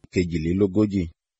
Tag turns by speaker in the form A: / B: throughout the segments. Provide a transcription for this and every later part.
A: kejìlélógójì.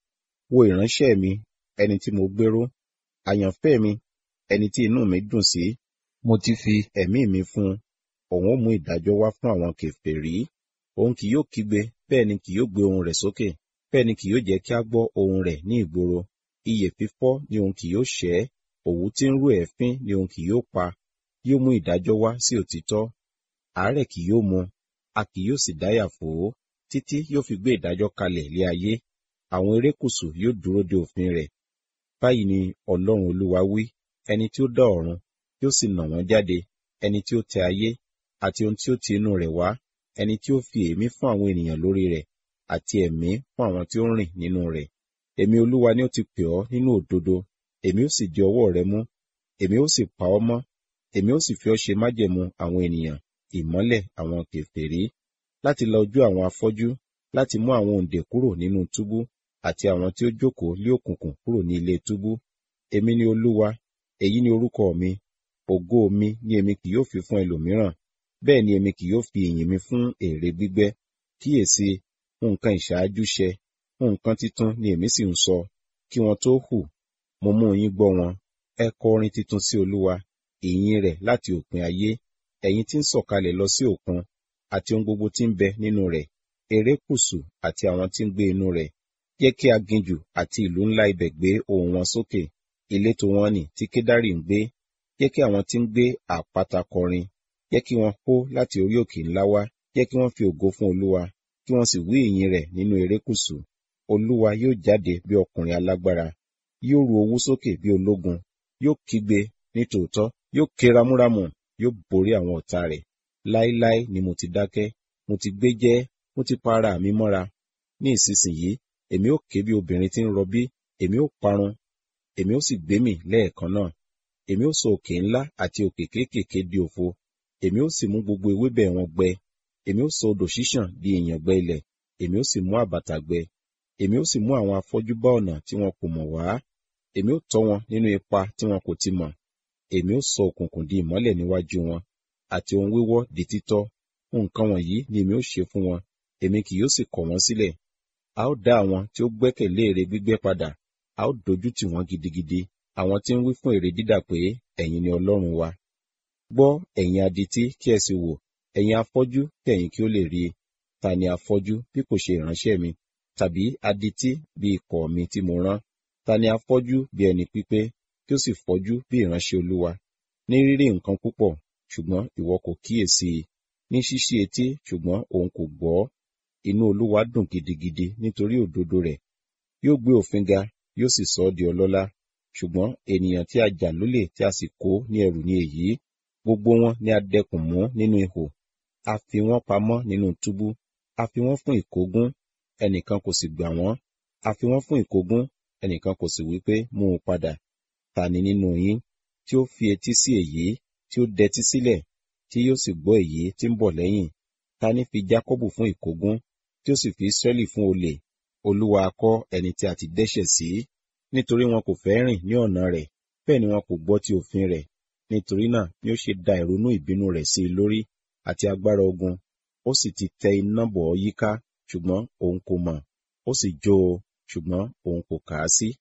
A: Wo ìránṣẹ́ mi, ẹni tí mo gbéró, àyànfẹ́ mi, ẹni tí inú mi dùn sí. Mo ti fi ẹ̀mí mi fún un. Òun ó mú ìdájọ́ wá fún àwọn kèfèrí. Òun kì yóò kígbe, bẹ́ẹ̀ ni kì yóò gbé ohùn rẹ̀ sókè. Bẹ́ẹ̀ ni kì yóò jẹ́ kí a gbọ́ ohùn rẹ̀ ní ìgboro. Ìyè fífọ́ ni òun kì yóò ṣẹ́. Òwú tí ń rú èéfín ni òun kì yóò pa. Yóò mú ìdájọ́ wá sí òtítọ́. Àárẹ̀ kì yóò mú, a kì yóò sì dáyà fò ó, títí yóò fi gbé ìdájọ́ kalẹ̀ lé ayé. Àwọn erékùṣù yóò dúró de òfin rẹ̀. Báyìí ni Ọlọ́run Olúwa wí, ẹni tí ó dá ọ̀run, yóò sì nà wọ́n jáde, ẹni tí ó tẹ ayé, àti ohun tí ó ti inú rẹ̀ wá, ẹni tí ó fi èémí fún àwọn ènìyàn lórí rẹ̀, àti ẹ̀mí fún àwọn tí ó ń rìn nínú rẹ̀. Èmi Olúwa ni ó ti pè ọ́ nínú òdodo, èmi ó sì di ọwọ́ rẹ mú, èmi ó sì pa ọ́ mọ́, èmi ó sì fi ọ́ ṣe májẹ̀mú àwọn ènìyàn, ìmọ́lẹ̀ àwọn kèfèrí, láti la ojú àwọn afọ́jú, láti mú àwọn òǹdè kúrò nínú túbú, àti àwọn tí ó jókòó lé òkùnkùn kúrò ní ilé túbú. Èmi ni Olúwa, èyí ni orúkọ mi, ògo mi ni èmi kì yóò fi fún ẹlòmíràn, bẹ́ẹ̀ ni èmi kì yóò fi ìyìn mi fún ère gbígbẹ́. Kíyèsi, nǹkan ìṣáájú ṣẹ, nǹkan titun ni èmi sì ń sọ, kí wọn tó hù, mo mú yín gbọ́ wọn. Ẹ kọ orin titun sí Olúwa, ìyìn rẹ̀ láti òpin ayé, ẹ̀yin tí ń sọ̀kalẹ̀ lọ sí òkun, àti ohun gbogbo tí ń bẹ nínú rẹ̀, erékùṣù àti àwọn tí ń gbé inú rẹ̀. Jẹ́ kí aginjù àti ìlú ńlá ibẹ̀ gbé ohùn wọn sókè, ìletò wọn nì tí Kédárì ń gbé. Jẹ́ kí àwọn tí ń gbé àpáta kọrin, jẹ́ kí wọn hó láti orí òkè ńlá wá, jẹ́ kí wọ́n fi ògo fún Olúwa, kí wọ́n sì wí ìyìn rẹ̀ nínú erékùṣù. Olúwa yóò jáde bí ọkùnrin alágbára, yóò ru owú sókè bí ológun, yóò kígbe ní tòótọ́, yóò ké ramúramù, yóò borí àwọn ọ̀tá rẹ̀. Láíláí ni mo ti dákẹ́, mo ti gbé jẹ́, mo ti pa ara mi mọ́ra. Ní ìsinsìnyí, èmi ó ké bí obìnrin tí ń rọbí, èmi ó parun, èmi ó sì gbémì lẹ́ẹ̀kan náà. Èmi ó sọ òkè ńlá àti òkè kéékèèké di òfo, èmi ó sì mú gbogbo ewébẹ̀ wọn gbẹ. Èmi ó sọ odò ṣíṣàn di ìyàngbẹ ilẹ̀, èmi ó sì mú àbàtà gbẹ. Èmi ó sì mú àwọn afọ́jú bá ọ̀nà tí wọn kò mọ̀ wá. Èmi ó tọ́ wọn nínú ipa tí wọn kò ti mọ̀. Èmi ó sọ òkùnkùn di ìmọ́lẹ̀ níwájú wọn, àti ohun wíwọ́ di títọ́. Nǹkan wọ̀nyí ni èmi ó ṣe fún wọn, èmi kì yóò sì kọ̀ wọ́n sílẹ̀. A ó dá àwọn tí ó gbẹ́kẹ̀lé ère gbígbẹ́ padà, a ó dojú tì wọ́n gidigidi, àwọn tí ń wí fún ère dídà pé, ẹ̀yin ni Ọlọ́run wa. Gbọ́ ẹ̀yin adití kí ẹ sì wò, ẹ̀yin afọ́jú kí ẹ̀yin kí ó lè rí i. Ta ni afọ́jú bí kò ṣe ìránṣẹ́ mi? Tàbí adití bí ikọ̀ mi tí mo rán? Ta ni afọ́jú bí ẹni pípé, kí ó sì fọ́jú bí ìránṣẹ́ Olúwa? Ní rírí nǹkan púpọ̀, ṣùgbọ́n ìwọ kò kíyèsí i. Ní ṣíṣí etí, ṣùgbọ́n òun kò gbọ́. Inú Olúwa dùn gidigidi nítorí òdodo rẹ̀. Yóò gbé òfin ga, yóò sì sọ ọ́ di ọlọ́lá. Ṣùgbọ́n ènìyàn tí a jà lólè tí a sì kó ní ẹrù ni èyí. Gbogbo wọn ni a dẹkùn mú nínú ihò. A fi wọ́n pamọ́ nínú túbú. A fi wọ́n fún ìkógun, ẹnìkan kò sì gbà wọ́n. A fi wọ́n fún ìkógun, ẹnìkan kò sì wí pé mú un padà. Ta ni nínú yín tí ó fi etí sí èyí, tí ó dẹtí sílẹ̀, tí yóò sì gbọ́ èyí tí ń bọ̀ lẹ́yìn? Ta ni fi Jákọ́bù fún ìkógun, tí ó sì fi Ísírẹ́lì fún olè? Olúwa ha kọ́ ẹni tí a ti dẹ́ṣẹ̀ sí, nítorí wọn kò fẹ́ rìn ní ọ̀nà rẹ̀, bẹ́ẹ̀ ni wọn kò gbọ́ ti òfin rẹ̀. Nítorí náà ni ó ṣe da ìrunú ìbínú rẹ̀ sí i lórí, àti agbára ogun. Ó sì ti tẹ iná bọ̀ ọ́ yíká, ṣùgbọ́n òun kò mọ̀. Ó sì jó o, ṣùgbọ́n òun kò kà á sí.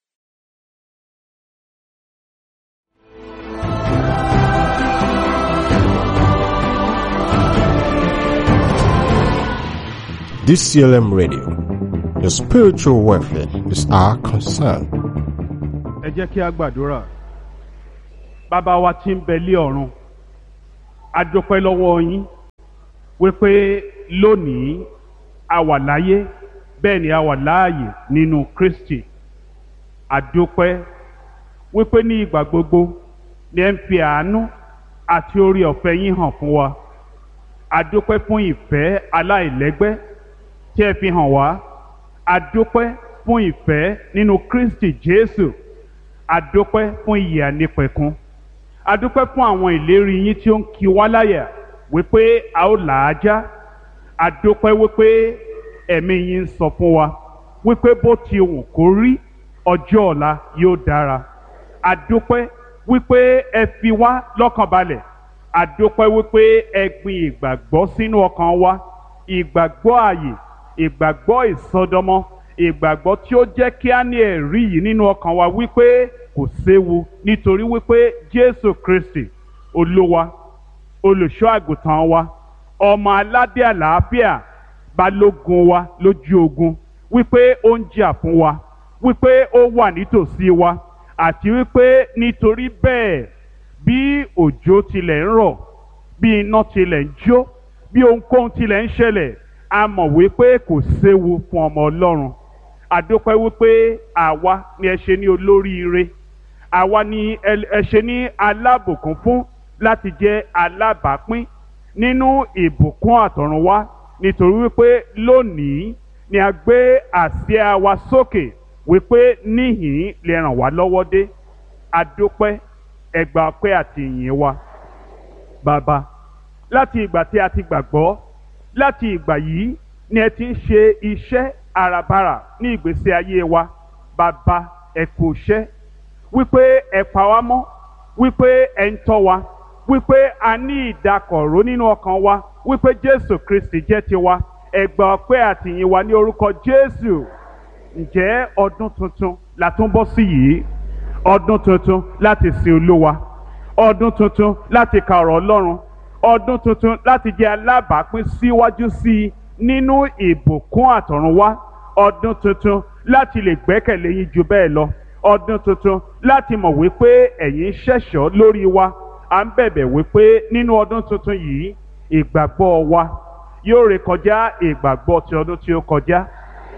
B: DCLM Radio. Your spiritual welfare is our concern.
C: ẹ jẹ́ kí a gbàdúrà bàbá wa tí ń bẹ lé ọ̀run a dúpẹ́ lọ́wọ́ yín wípé lónìí a wà láyé bẹ́ẹ̀ ni a wà láàyè nínú Kristi a dúpẹ́ wípé ní ìgbà gbogbo ni ẹ ń fi àánú àti orí ọ̀fẹ́ yín hàn fún wa a dúpẹ́ fún ìfẹ́ aláìlẹ́gbẹ́ tí ẹ fi hàn wá a dúpẹ́ fún ìfẹ́ nínú Kristi Jésù adúpẹ́ fún ìyè ànípẹ̀kun adúpẹ́ fún àwọn ìlérí yín tí ó ń kí wá láyà wípé a ó là á já adúpẹ́ wípé ẹ̀mí yín ń sọ fún wa wípé bó ti wù kó rí ọjọ́ ọ̀la yóò dára adúpẹ́ wípé ẹ fi wá lọ́kàn balẹ̀ adúpẹ́ wípé ẹ gbin ìgbàgbọ́ sínú ọkàn wa ìgbàgbọ́ ààyè ìgbàgbọ́ ìsọdọmọ ìgbàgbọ́ tí ó jẹ́ kí á ní ẹ̀rí yìí nínú ọkàn wa wípé kò séwu nítorí wípé Jésù Kristi olúwa olùṣọ́ àgùntàn wa ọmọ aládé àlàáfíà balógun wa lójú ogun wípé ó ń jà fún wa wípé ó wà nítòsí wa àti wípé nítorí bẹ́ẹ̀ bí òjò tilẹ̀ ń rọ̀ bí iná tilẹ̀ ń jó bí ohunkóhun tilẹ̀ ń ṣẹlẹ̀ a mọ̀ wípé kò séwu fún ọmọ Ọlọ́run àdópẹ́ wípé àwa ni ẹ ṣe ní olóríire àwa ni ẹ ṣe ní alábùkún fún láti jẹ́ alábàápín nínú ìbùkún àtọ̀runwá nítorí wípé lónìí ni a gbé àsíá wa sókè wípé níhìn lè ràn wá lọ́wọ́ dé àdópẹ́ ẹgbà ọpẹ́ àti ìyìn wa bàbá láti ìgbà tí a ti gbàgbọ́ láti ìgbà yìí ni ẹ ti ń ṣe iṣẹ́ àràbarà ní ìgbésí ayé wa bàbá ẹ kú iṣẹ́ wípé ẹ pa wá mọ́ wípé ẹ ń tọ́ wa wípé a ní ìdákọ̀ró nínú ọkàn wa wípé Jésù Kristi jẹ́ tiwa ẹ gbà ọpẹ́ àti ìyìn wa ní orúkọ Jésù ǹjẹ́ ọdún tuntun la tún bọ́ sí yìí ọdún tuntun láti sin Olúwa ọdún tuntun láti ka ọ̀rọ̀ Ọlọ́run ọdún tuntun láti jẹ́ alábàápín síwájú sí i nínú ìbùkún àtọ̀runwá ọdún tuntun láti lè gbẹ́kẹ̀lé yín ju bẹ́ẹ̀ lọ ọdún tuntun láti mọ̀ wípé ẹ̀yin ṣẹ̀ṣọ́ lórí wa à ń bẹ̀bẹ̀ wípé nínú ọdún tuntun yìí ìgbàgbọ́ wa yóò rékọjá ìgbàgbọ́ ti ọdún tí ó kọjá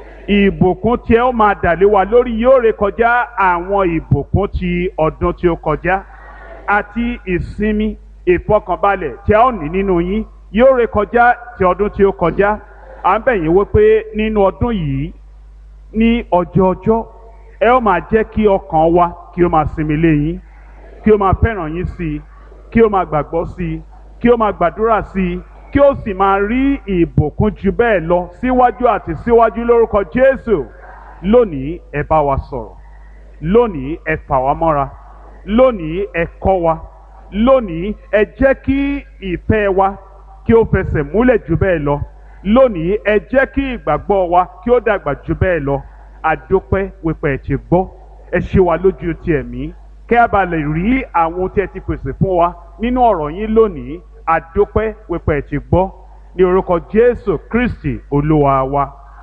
C: ìbùkún tí ẹ ó máa dàlé wa lórí yóò rékọjá àwọn ìbùkún ti ọdún tí ó kọjá àti ìsinmi ìfọkànbalẹ̀ tí a ó ní nínú yín yóò rékọjá ti ọdún tí ó kọjá à ń bẹ̀ yín wípé nínú ọdún yìí ní ọjọ́ ọjọ́ ẹ ó máa jẹ́ kí ọkàn wa kí ó máa sinmi lé yín kí ó máa fẹ́ràn yín sí i kí ó máa gbàgbọ́ sí i kí ó máa gbàdúrà sí i kí ó sì máa rí ìbùkún ju bẹ́ẹ̀ lọ síwájú àti síwájú lórúkọ Jésù lónìí ẹ bá wa sọ̀rọ̀ lónìí ẹ fà wá mọ́ra lónìí ẹ kọ́ wa lónìí ẹ jẹ́ kí ìfẹ́ wa kí ó fẹsẹ̀ múlẹ̀ jù bẹ́ẹ̀ lọ lónìí ẹ jẹ́ kí ìgbàgbọ́ wa kí ó dàgbà jù bẹ́ẹ̀ lọ àdópẹ́ wípé ẹ ti gbọ́ ẹ ṣe wa lójú ti ẹ̀mí kẹ́ a bá lè rí àwọn ohun tí ẹ ti pèsè fún wa nínú ọ̀rọ̀ yín lónìí àdópẹ́ wípé ẹ ti gbọ́ ní orúkọ Jésù Kristi Olúwa wa.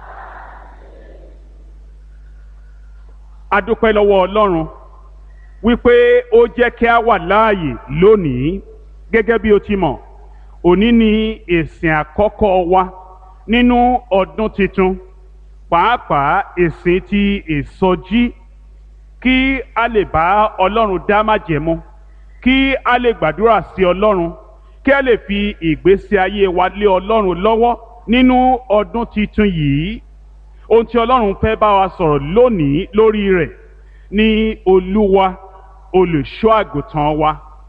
C: àdópẹ́ lọ́wọ́ Ọlọ́run wípé ó jẹ́ kí a wà láàyè lónìí gẹ́gẹ́ bí o ti mọ̀ òní ni ìsìn àkọ́kọ́ wa nínú ọdún tuntun pàápàá ìsìn ti ìsọjí kí a lè bá Ọlọ́run dá májẹ̀mú kí a lè gbàdúrà sí Ọlọ́run kí a lè fi ìgbésí ayé wa lé Ọlọ́run lọ́wọ́ nínú ọdún tuntun yìí ohun tí Ọlọ́run fẹ́ bá wa sọ̀rọ̀ lónìí lórí rẹ̀ ní Olúwa olùṣọ́ àgùntàn wa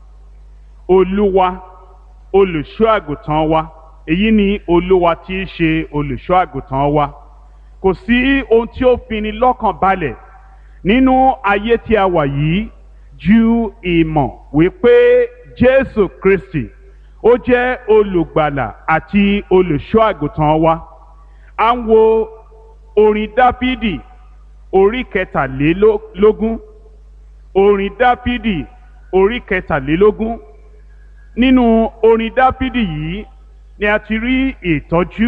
C: Olúwa olùṣọ́ àgùntàn wa èyí ni Olúwa tí í ṣe olùṣọ́ àgùntàn wa kò sí ohun tí ó fini lọ́kàn balẹ̀ nínú ayé tí a wà yìí ju ìmọ̀ wípé Jésù Kristi ó jẹ́ olùgbàlà àti olùṣọ́ àgùntàn wa à ń wo orin Dáfídì orí kẹtàlélógún orin Dáfídì orí kẹtàlélógún nínú orin Dáfídì yìí ni a ti rí ìtọ́jú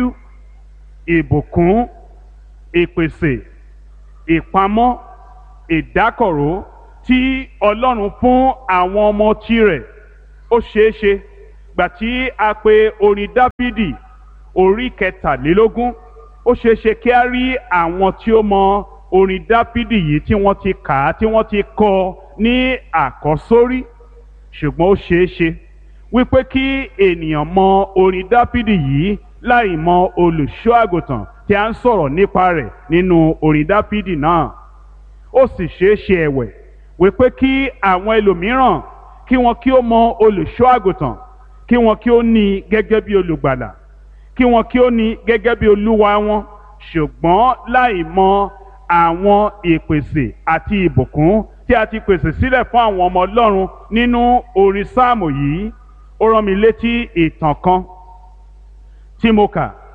C: ìbùkún ìpèsè ìpamọ́ ìdákọ̀ró tí Ọlọ́run fún àwọn ọmọ tirẹ̀ ó ṣeé ṣe gbà tí a pè orin Dáfídì orí kẹtàlélógún ó ṣeé ṣe kí a rí àwọn tí ó mọ orin Dáfídì yìí tí wọ́n ti kà á tí wọ́n ti kọ ní àkọ́sórí ṣùgbọ́n ó ṣeé ṣe wípé kí ènìyàn mọ orin Dáfídì yìí láì mọ olùṣọ́ àgùntàn tí a ń sọ̀rọ̀ nípa rẹ̀ nínú orin Dáfídì náà ó sì ṣeé ṣe ẹ̀wẹ̀ wípé kí àwọn ẹlòmíràn kí wọn kí ó mọ olùṣọ́ àgùntàn kí wọn kí ó ní i gẹ́gẹ́ bí olùgbàlà kí wọn kí ó ní i gẹ́gẹ́ bí olúwa wọn ṣùgbọ́n láì mọ àwọn ìpèsè àti ìbùkún tí a ti pèsè sílẹ̀ fún àwọn ọmọ Ọlọ́run nínú orin sáàmù yìí ó rán mi létí ìtàn kan tí mo kà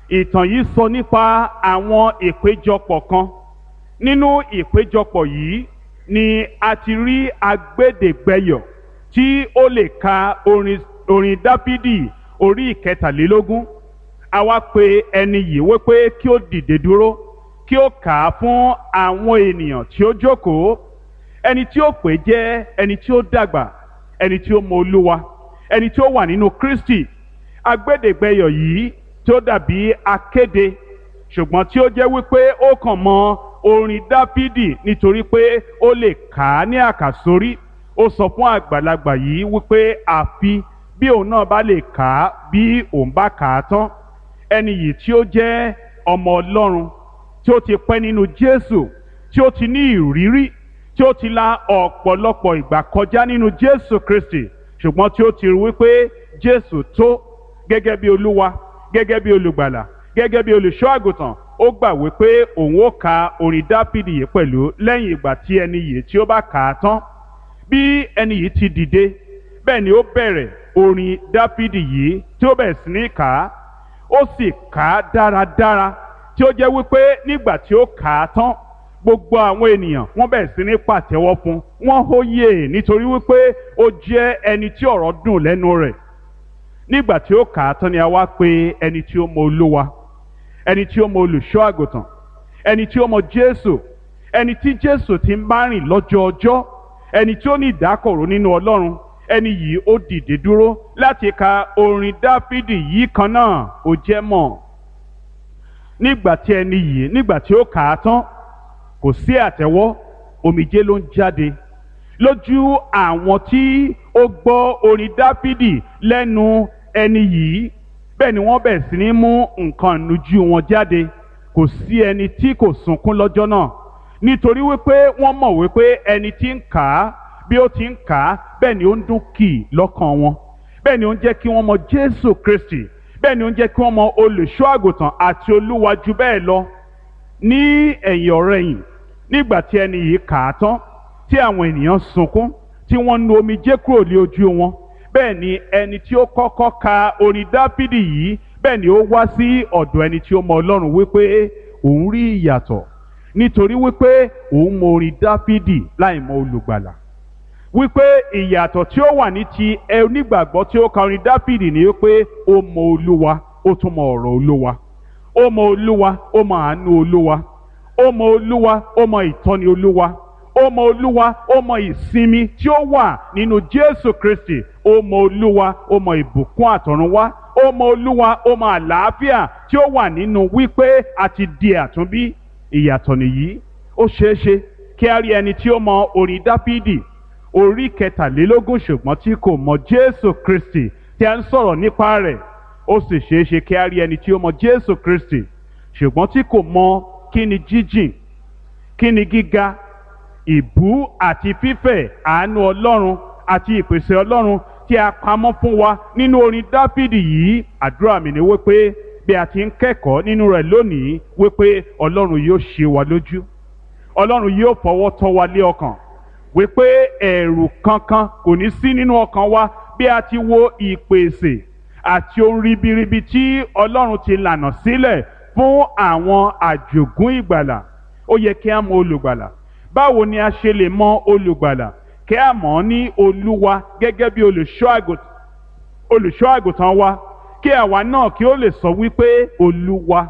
C: ìtàn yìí sọ nípa àwọn ìpéjọpọ̀ kan nínú ìpéjọpọ̀ yìí ni a ti rí agbẹ́dẹ̀gbẹ́yọ̀ tí ó lè ka orin orin dáfídì orí ìkẹtàlélógún àwa pe ẹni yìí wípé kí ó dìde dúró kí ó kà á fún àwọn ènìyàn tí ó jókòó ẹni tí ó pè jẹ́ ẹni tí ó dàgbà ẹni tí ó mọ olúwa ẹni tí ó wà nínú kristi agbẹ́dẹ̀gbẹ́yọ̀ yìí tí ó dàbí akéde ṣùgbọ́n tí ó jẹ́ wípé ó kàn mọ orin dáfídì nítorí pé ó lè kà á ní àkàsórí ó sọ fún àgbàlagbà yìí wípé àfi bí òun náà bá lè kà á bí òun bá kà á tán ẹni yìí tí ó jẹ́ ọmọ ọlọ́run tí ó ti pẹ́ nínú jésù tí ó ti ní ìrírí tí ó ti la ọ̀pọ̀lọpọ̀ ìgbà kọjá nínú jésù kristi ṣùgbọ́n tí ó ti rí wípé jésù tó gẹ́gẹ́ bí olúwa gẹ́gẹ́ bí olùgbàlà gẹ́gẹ́ bí olùṣọ́ àgùntàn ó gbà wípé òun ó ka orin dápìdì yìí pẹ̀lú lẹ́yìn ìgbà tí ẹni yìí tí ó bá kà á tán bí ẹni yìí ti dìde bẹ́ẹ̀ ni ó bẹ̀rẹ̀ orin dápìdì yìí tí ó bẹ̀rẹ̀ sí ní kà á ó sì kà á dáradára tí ó jẹ́ wípé nígbà tí ó kà á tán gbogbo àwọn ènìyàn wọ́n bẹ̀rẹ̀ sí ní pàtẹ́wọ́ fún wọ́n hóyè nítorí wípé ó jẹ́ ẹni tí ọ̀rọ̀ dùn lẹ́nu rẹ̀ nígbà tí ó kà á tán ni a wá pè ẹni tí ó mọ olúwa ẹni tí ó mọ olùṣọ́ àgùntàn ẹni tí ó mọ jésù ẹni tí jésù ti ń bá rìn lọ́jọ́ ọjọ́ ẹni tí ó ní ìdákọ̀ró nínú ọlọ́run ẹni yìí ó dìde dúró láti ka orin dáfídì yìí kan náà ó jẹ́ mọ̀ nígbà tí ẹni yìí nígbà tí ó kà á tán kò sí àtẹ́wọ́ omijé ló ń jáde lójú àwọn tí ó gbọ́ orin dáfídì lẹ́nu ẹni yìí bẹ́ẹ̀ ni wọ́n bẹ̀rẹ̀ sí ní mú nǹkan ìnujú wọn jáde kò sí ẹni tí kò sunkún lọ́jọ́ náà nítorí wípé wọ́n mọ̀ wípé ẹni tí ń kà á bí ó ti ń kà á bẹ́ẹ̀ ni ó ń dún kì í lọ́kàn wọn bẹ́ẹ̀ ni ó ń jẹ́ kí wọ́n mọ Jésù Kristi bẹ́ẹ̀ ni ó ń jẹ́ kí wọ́n mọ olùṣọ́ àgùntàn àti olúwa jù bẹ́ẹ̀ lọ ní ẹ̀yìn ọ̀rẹ̀yìn nígbà tí ẹni yìí kà á tán tí àwọn ènìyàn sunkún tí wọ́n nu omijé kúrò lé ojú wọn bẹ́ẹ̀ ni ẹni tí ó kọ́kọ́ ka orin dáfídì yìí bẹ́ẹ̀ ni ó wá sí ọ̀dọ̀ ẹni tí ó mọ ọlọ́run wípé òun rí ìyàtọ̀ nítorí wípé òun mọ orin dáfídì láì mọ olùgbàlà wípé ìyàtọ̀ tí ó wà ní ti onígbàgbọ́ tí ó ka orin dáfídì ni wípé ó mọ olúwa ó tún mọ ọ̀rọ̀ olúwa ó mọ olúwa ó mọ àánú olúwa ó mọ olúwa ó mọ ìtọ́ni olúwa ó mọ olúwa ó mọ ìsinmi tí ó wà nínú jésù kristi ó mọ olúwa ó mọ ìbùkún àtọ̀runwá ó mọ olúwa ó mọ àlàáfíà tí ó wà nínú wípé a ti di àtúnbí ìyàtọ̀ nìyí ó ṣeé ṣe kí a rí ẹni tí ó mọ orin dáfídì orí kẹtàlélógún ṣùgbọ́n tí kò mọ jésù kristi tí a ń sọ̀rọ̀ nípa rẹ̀ ó sì ṣeé ṣe kí a rí ẹni tí ó mọ jésù kristi ṣùgbọ́n tí kò mọ kí ni jíjìn kí ni gíga ìbú àti fífẹ̀ àánú ọlọ́run àti ìpèsè ọlọ́run tí a pamọ́ fún wa nínú orin dáfídì yìí àdúrà mi ni wípé bí a ti ń kẹ́kọ̀ọ́ nínú rẹ̀ lónìí wípé ọlọ́run yóò ṣe wa lójú ọlọ́run yóò fọwọ́ tọ́ wa lé ọkàn wípé ẹ̀rù kankan kò ní sí nínú ọkàn wa bí a ti wo ìpèsè àti ohun ribiribi tí ọlọ́run ti lànà sílẹ̀ fún àwọn àjògún ìgbàlà ó yẹ kí a mọ olùgbàlà báwo ni a ṣe lè mọ olùgbàlà kí a mọ̀ ọ́ ní olúwa gẹ́gẹ́ bí olùṣọ́ àgùntàn wa kí àwa náà kí ó lè sọ wípé olúwa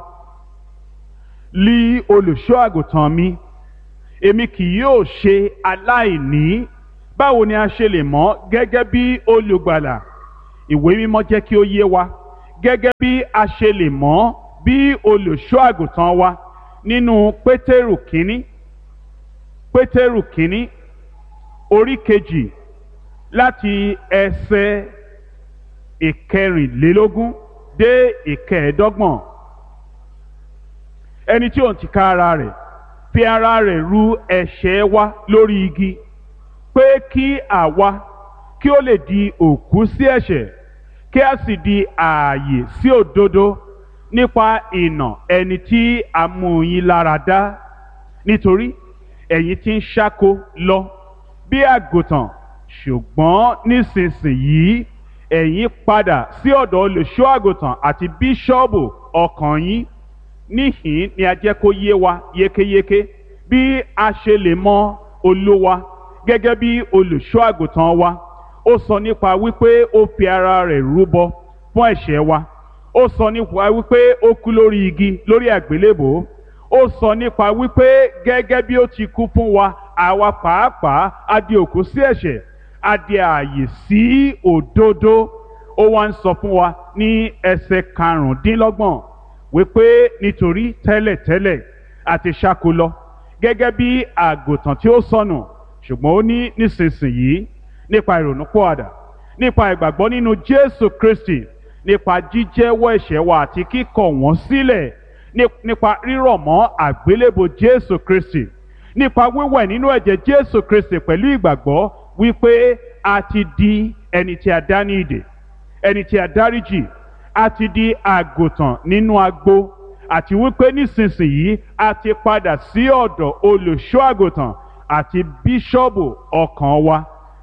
C: lí olùṣọ́ àgùntàn mi èmi kì yóò ṣe aláìní báwo ni a ṣe lè mọ̀ gẹ́gẹ́ bí olùgbàlà ìwé mímọ́ jẹ́ kí ó yé wa gẹ́gẹ́ bí a ṣe lè mọ̀ bí olùṣọ́ àgùntàn wa nínú pétérù kínní pétérù kínní orí kejì láti ẹsẹ̀ ìkẹrìnlélógún dé ìkẹẹ̀ẹ́dọ́gbọ̀n ẹni tí òun ti ká ara rẹ̀ fi ara rẹ̀ ru ẹ̀ṣẹ̀ wa lórí igi pé kí àwa kí ó lè di òkú sí ẹ̀ṣẹ̀ kí a sì di ààyè sí òdodo nípa ìnà ẹni tí a mú yín lára dá nítorí ẹ̀yin ti ń ṣáko lọ bí àgùntàn ṣùgbọ́n nísinsìnyí ẹ̀yin padà sí ọ̀dọ̀ olùṣọ́ àgùntàn àti bíṣọ́ọ̀bù ọkàn yín níhìn ni a jẹ́ kó yé wa yékéyéké bí a ṣe lè mọ olúwa gẹ́gẹ́ bí olùṣọ́ àgùntàn wa ó sọ nípa wípé ó fi ara rẹ̀ rúbọ fún ẹ̀ṣẹ̀ wa ó sọ nípa wípé ó kú lórí igi lórí àgbélébòó ó sọ nípa wípé gẹ́gẹ́ bí ó ti kú fún wa àwa pàápàá a di òkú sí ẹ̀ṣẹ̀ a di ààyè sí òdodo ó wá ń sọ fún wa ní ẹsẹ̀ karùndínlọ́gbọ̀n wípé nítorí tẹ́lẹ̀tẹ́lẹ̀ àti ṣáko lọ gẹ́gẹ́ bí àgùntàn tí ó sọnù ṣùgbọ́n ó ní nísinsìnyí nípa ìrònúpọ̀àdà nípa ìgbàgbọ́ nínú Jésù Kristi nípa jíjẹ́wọ́ ẹ̀ṣẹ̀ wa àti kíkọ̀ wọ́n sílẹ̀ nípa rírọ̀ mọ́ àgbélébò Jésù Kristi nípa wíwẹ̀ nínú ẹ̀jẹ̀ Jésù Kristi pẹ̀lú ìgbàgbọ́ wípé a ti di ẹni tí a dá ní ìdè ẹni tí a dáríjì a ti di àgùntàn nínú agbo àti wípé nísinsìnyí a ti padà sí ọ̀dọ̀ olùṣọ́ àgùntàn àti bíṣọ́ọ̀bù ọkàn wa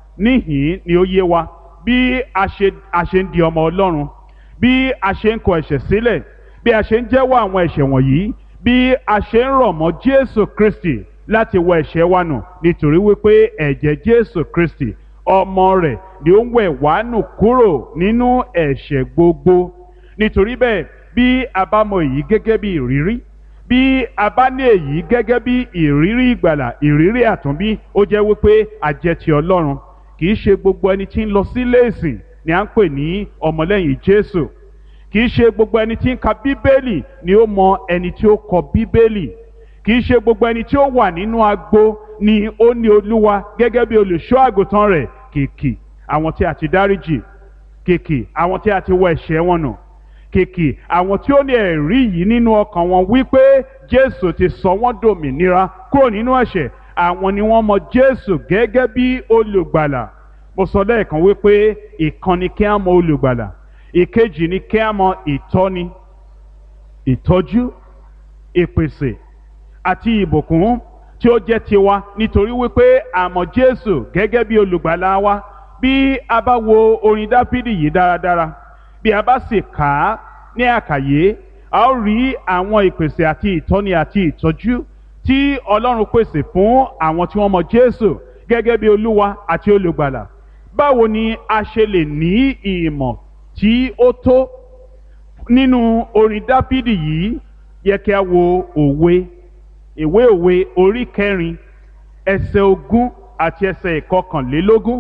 C: níhìn ni ó yé wa bí a ṣe a ṣe ń di ọmọ Ọlọ́run bí a ṣe ń kọ ẹ̀ṣẹ̀ sílẹ̀ bí a ṣe ń jẹ́wọ́ àwọn ẹ̀ṣẹ̀ wọ̀nyí bí a ṣe ń rọ̀ mọ́ Jésù Kristi láti wọ ẹ̀ṣẹ̀ wa nù nítorí wípé ẹ̀jẹ̀ Jésù Kristi ọmọ rẹ̀ ni ó ń wẹ̀ wá nù kúrò nínú ẹ̀ṣẹ̀ gbogbo nítorí bẹ́ẹ̀ bí a bá mọ èyí gẹ́gẹ́ bí ìrírí bí a bá ní èyí gẹ́gẹ́ bí ìrírí ìgbàlà ìrírí àtúnbí ó jẹ́ wípé a jẹ́ ti Ọlọ́run kì í ṣe gbogbo ẹni tí ń lọ sílé ìsìn ni à ń pè ní ọmọlẹ́yìn Jésù kì í ṣe gbogbo ẹni tí ń ka Bíbélì ni ó mọ ẹni tí ó kọ Bíbélì kì í ṣe gbogbo ẹni tí ó wà nínú agbo ni ó ní Olúwa gẹ́gẹ́ bí olùṣọ́ àgùntàn rẹ̀ kìkì àwọn tí a ti dáríjì kìkì àwọn tí a ti wọ ẹ̀ṣẹ̀ wọn nù kìkì àwọn tí ó ní ẹ̀rí yìí nínú ọkàn wọn wípé Jésù ti sọ wọ́n dòmìnira kúrò nínú ẹ̀ṣẹ̀ àwọn ni wọ́n mọ Jésù gẹ́gẹ́ bí olùgbàlà mo sọ lẹ́ẹ̀kan wípé ìkan ni kí á mọ olùgbàlà ìkejì ni kí á mọ ìtọ́ni ìtọ́jú ìpèsè àti ìbùkún tí ó jẹ́ tiwa nítorí wípé a mọ Jésù gẹ́gẹ́ bí olùgbàlà wa bí a bá wo orin Dáfídì yìí dáradára bí a bá sì kà á ní àkàyé a ó rí àwọn ìpèsè àti ìtọ́ni àti ìtọ́jú tí Ọlọ́run pèsè fún àwọn tí wọ́n mọ Jésù gẹ́gẹ́ bí Olúwa àti olùgbàlà báwo ni a ṣe lè ní ìmọ̀ tí ó tó nínú orin Dáfídì yìí yẹ kí a wo òwe ìwé òwe orí kẹrin ẹsẹ̀ ogún àti ẹsẹ̀ ìkọkànlélógún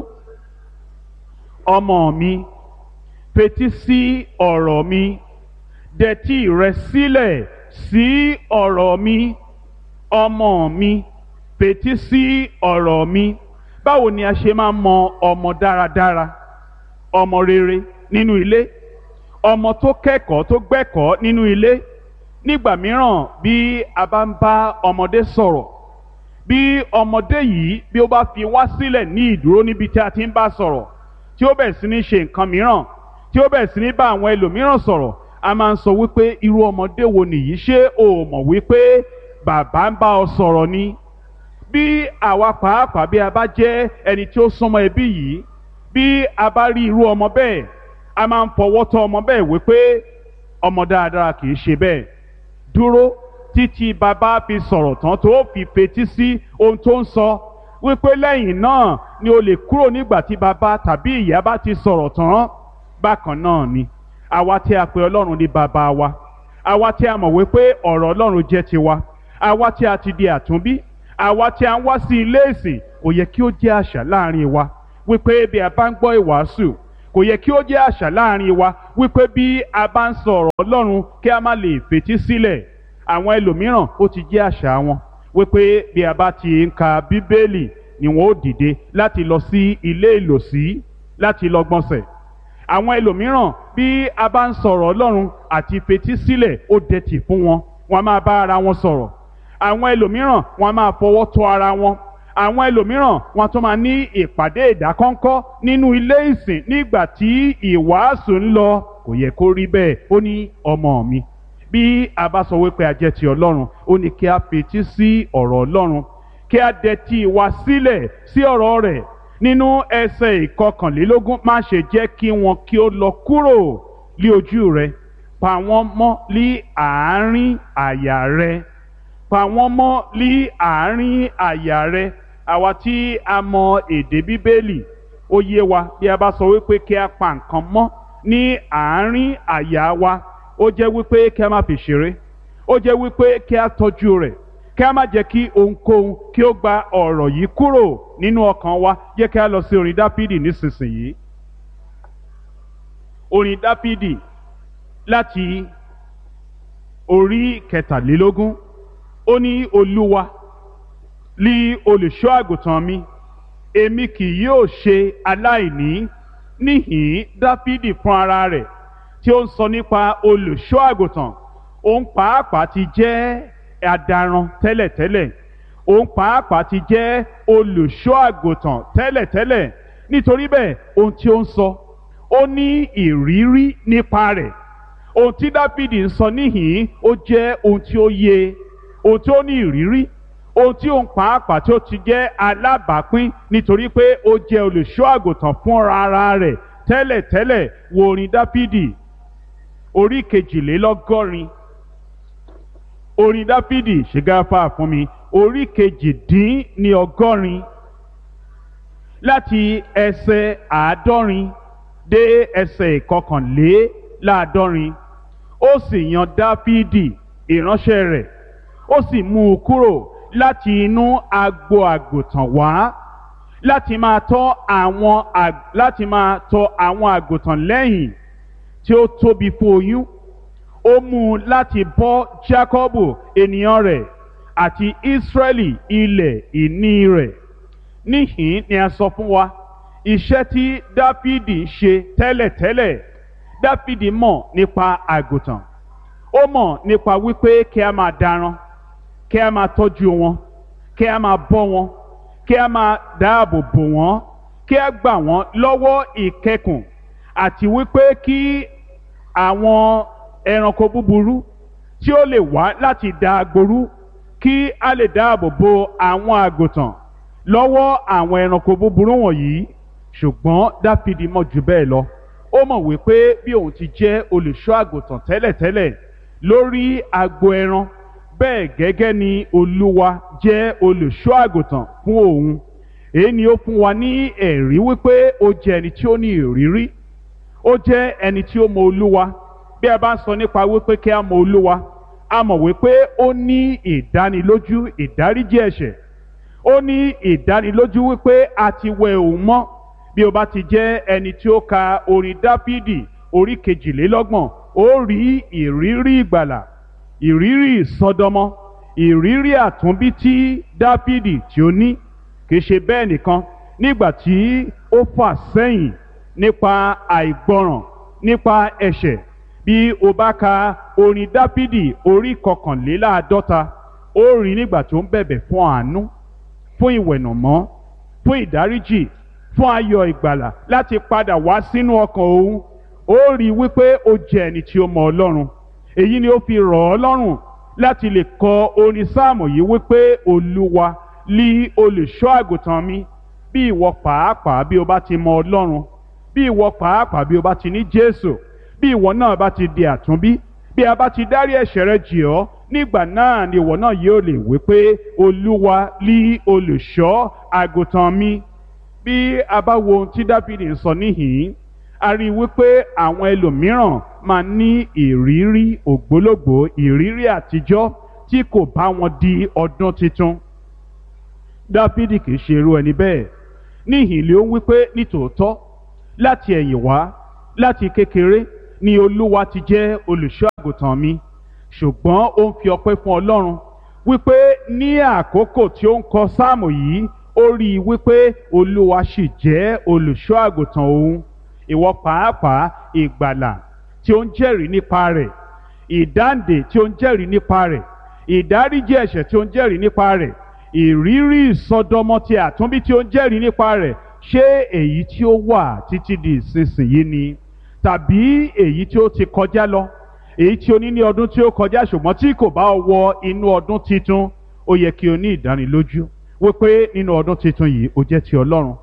C: ọmọ mi fetí sí ọ̀rọ̀ mi dẹtí rẹ sílẹ̀ sí ọ̀rọ̀ mi ọmọ mi fetí sí ọ̀rọ̀ mi báwo ni a ṣe máa mọ ọmọ dáradára ọmọ rere nínú ilé ọmọ tó kẹ́kọ̀ọ́ tó gbẹ́kọ̀ọ́ nínú ilé nígbà mìíràn bí a bá ń bá ọmọdé sọ̀rọ̀ bí ọmọdé yìí bí ó bá fi wá sílẹ̀ ní ìdúró níbi tí a ti ń bá sọ̀rọ̀ tí ó bẹ̀ sí ní ṣe nǹkan mìíràn tí ó bẹ̀ sí ní bá àwọn ẹlòmíràn sọ̀rọ̀ a máa ń sọ wípé irú ọmọdé wo nìyí ṣé o mọ̀ wípé bàbá ń bá ọ sọ̀rọ̀ ni bí àwa pàápàá bí a bá jẹ́ ẹni tí ó súnmọ́ ẹbí yìí bí a bá rí irú ọmọ bẹ́ẹ̀ a máa ń fọwọ́ tọ́ ọmọ bẹ́ẹ̀ wípé ọmọ dáadáa kì í ṣe bẹ́ẹ̀ dúró títí bàbá fi sọ̀rọ̀ tán tó fi fetí sí ohun tó ń sọ wípé lẹ́yìn náà ni o lè kúrò nígbà tí bàbá tàbí ìyá bá ti sọ̀rọ̀ tán bákan náà ni àwa tí a pè ọlọ́run ní bàbá wa àwa tí a mọ̀ wípé ọ̀rọ̀ ọlọ́run jẹ́ tiwa àwa tí a ti di àtúnbí àwa tí a ń wá sí ilé ìsìn kò yẹ kí ó jẹ́ àṣà láàrin wa wípé bí a bá ń gbọ́ ìwàásù kò yẹ kí ó jẹ́ àṣà láàrin wa wípé bí a bá ń sọ ọ̀rọ̀ ọlọ́run kí a má lè fetí sílẹ̀ àwọn ẹlòmíràn ó ti jẹ́ àṣà wọn wípé bí a bá ti ń ka bíbélì ni wọn ó dìde láti lọ sí ilé ìlòsí láti lọ gbọ̀nsẹ̀ àwọn ẹlòmíràn bí a bá ń sọ̀rọ̀ ọlọ́run àti fetí sílẹ̀ ó dẹ̀tì fún wọn wọn a máa bá ara wọn sọ̀rọ̀ àwọn ẹlòmíràn wọn a máa fọwọ́ tọ́ ara wọn àwọn ẹlòmíràn wọn tún máa ní ìpàdé ìdákọ́ńkọ́ nínú ilé ìsìn nígbà tí ìwàásù ń lọ kò yẹ kó rí bẹ́ẹ̀ ó ní ọmọ mi bí a bá sọ wípé a jẹ́ ti ọlọ́run ó ní kí a fetí sí ọ̀rọ̀ ọlọ́run kí a dẹ̀tí wa sílẹ̀ sí ọ̀rọ̀ rẹ̀ nínú ẹsẹ̀ ìkọkànlélógún má ṣe jẹ́ kí wọn kí ó lọ kúrò lí ojú rẹ pa wọ́n mọ́ lí àárín àyà rẹ pa wọ́n mọ́ lí àárín àyà rẹ àwa tí a mọ èdè bíbélì ó yé wa bí a bá sọ wípé kí a pa nǹkan mọ́ ní àárín àyà wa ó jẹ́ wípé kí a má fi ṣeré ó jẹ́ wípé kí a tọ́jú rẹ̀ kí a má jẹ́ kí ohunkóhun kí ó gba ọ̀rọ̀ yìí kúrò nínú ọkàn wa jẹ́ kí a lọ sí orin dáfídì nísinsìnyí orin dáfídì láti orí kẹtàlélógún ó ní olúwa lí olùṣọ́ àgùntàn mi èmi kì yóò ṣe aláìní níhìn dáfídì fún ara rẹ̀ tí ó ń sọ nípa olùṣọ́ àgùntàn òun pàápàá ti jẹ́ adaran tẹ́lẹ̀tẹ́lẹ̀ òun pàápàá ti jẹ́ olùṣọ́ àgùntàn tẹ́lẹ̀tẹ́lẹ̀ nítorí bẹ́ẹ̀ ohun tí ó ń sọ ó ní ìrírí nípa rẹ̀ ohun tí dáfídì ń sọ níhìn ó jẹ́ ohun tí ó yé ohun tí ó ní ìrírí ohun tí òun pàápàá tí ó ti jẹ́ alábàápín nítorí pé ó jẹ́ olùṣọ́ àgùntàn fúnra ara rẹ̀ tẹ́lẹ̀tẹ́lẹ̀ wo orin dáfídì orí kejìlélọ́gọ́rin orin dáfídì ṣègáfà fún mi orí kejìdín ní ọgọ́rin láti ẹsẹ̀ àádọ́rin dé ẹsẹ̀ ìkọkànléláàádọ́rin ó sì yan dáfídì ìránṣẹ́ rẹ̀ ó sì mú un kúrò láti inú agbo àgùntàn wá láti máa tọ́ àwọn láti máa tọ́ àwọn àgùntàn lẹ́yìn tí ó tóbi fún oyún ó mú un láti bọ́ Jákọ́bù ènìyàn rẹ̀ àti Ísírẹ́lì ilẹ̀ ìní rẹ̀ níhìn ni a sọ fún wa iṣẹ́ tí Dáfídì ń ṣe tẹ́lẹ̀tẹ́lẹ̀ Dáfídì mọ̀ nípa àgùntàn ó mọ̀ nípa wípé kí a máa daran kí a máa tọ́jú wọn kí a máa bọ́ wọn kí a máa dáàbò bò wọ́n kí a gbà wọ́n lọ́wọ́ ìkẹkùn àti wípé kí àwọn ẹranko búburú tí ó lè wá láti da agboru kí a lè dáàbò bo àwọn àgùntàn lọ́wọ́ àwọn ẹranko búburú wọ̀nyí ṣùgbọ́n Dáfídì mọ̀ jù bẹ́ẹ̀ lọ ó mọ̀ wípé bí òun ti jẹ́ olùṣọ́ àgùntàn tẹ́lẹ̀tẹ́lẹ̀ lórí agbo ẹran bẹ́ẹ̀ gẹ́gẹ́ ni Olúwa jẹ́ olùṣọ́ àgùntàn fún òun èyí ni ó fún wa ní ẹ̀rí wípé ó jẹ́ ẹni tí ó ní ìrírí ó jẹ́ ẹni tí ó mọ Olúwa bí a bá ń sọ nípa wípé kí a mọ Olúwa a mọ̀ wípé ó ní ìdánilójú ìdáríjì ẹ̀ṣẹ̀ ó ní ìdánilójú wípé a ti wẹ òun mọ́ bí o bá ti jẹ́ ẹni tí ó ka orin Dáfídì orí kejìlélọ́gbọ̀n ó rí ìrírí ìgbàlà ìrírí ìsọdọmọ ìrírí àtúnbí tí Dáfídì tí ó ní kì í ṣe bẹ́ẹ̀ nìkan nígbà tí ó fà sẹ́yìn nípa àìgbọràn nípa ẹ̀ṣẹ̀ bí o bá ka orin Dáfídì orí kọkànléláàádọ́ta ó rí nígbà tó ń bẹ̀bẹ̀ fún àánú fún ìwẹ̀nàmọ́ fún ìdáríjì fún ayọ̀ ìgbàlà láti padà wá sínú ọkàn òun ó rí wípé ó jẹ́ ẹni tí ó mọ Ọlọ́run èyí ni ó fi rọ̀ ọ́ lọ́rùn láti lè kọ orin sáàmù yìí wípé Olúwa lí olùṣọ́ àgùntàn mi bí ìwọ pàápàá bí o bá ti mọ Ọlọ́run bí ìwọ pàápàá bí o bá ti ní Jésù bí ìwọ náà bá ti di àtúnbí bí a bá ti dárí ẹ̀ṣẹ̀ rẹ jì ọ́ nígbà náà ni ìwọ náà yóò lè wí pé Olúwa lí olùṣọ́ àgùntàn mi bí a bá wo ohun tí Dáfídì ń sọ níhìn-ín a rí i wípé àwọn ẹlòmíràn máa ní ìrírí ògbólógbòó ìrírí àtijọ́ tí kò bá wọn di ọdún tuntun Dáfídì kì í ṣe irú ẹni bẹ́ẹ̀ níhìn ló ń wípé nítòótọ́ láti ẹ̀yìn wá láti kékeré ni Olúwa ti jẹ́ olùṣọ́ àgùntàn mi ṣùgbọ́n ó ń fi ọpẹ́ fún Ọlọ́run wípé ní àkókò tí ó ń kọ sáàmù yìí ó rí i wípé Olúwa sì jẹ́ olùṣọ́ àgùntàn òun ìwọ pàápàá ìgbàlà tí ó ń jẹ́rìí nípa rẹ̀ ìdáǹdè tí ó ń jẹ́rìí nípa rẹ̀ ìdáríjì ẹ̀ṣẹ̀ tí ó ń jẹ́rìí nípa rẹ̀ ìrírí ìsọdọmọ ti àtúnbí tí ó ń jẹ́rìí nípa rẹ̀ ṣé èyí tí ó wà títí di ìsinsìnyí ni tàbí èyí tí ó ti kọjá lọ èyí tí o ní ní ọdún tí ó kọjá ṣùgbọ́n tí kò bá wọ inú ọdún titun ó yẹ kí o ní ìdánilójú wípé nínú ọdún titun yìí ó jẹ́ ti Ọlọ́run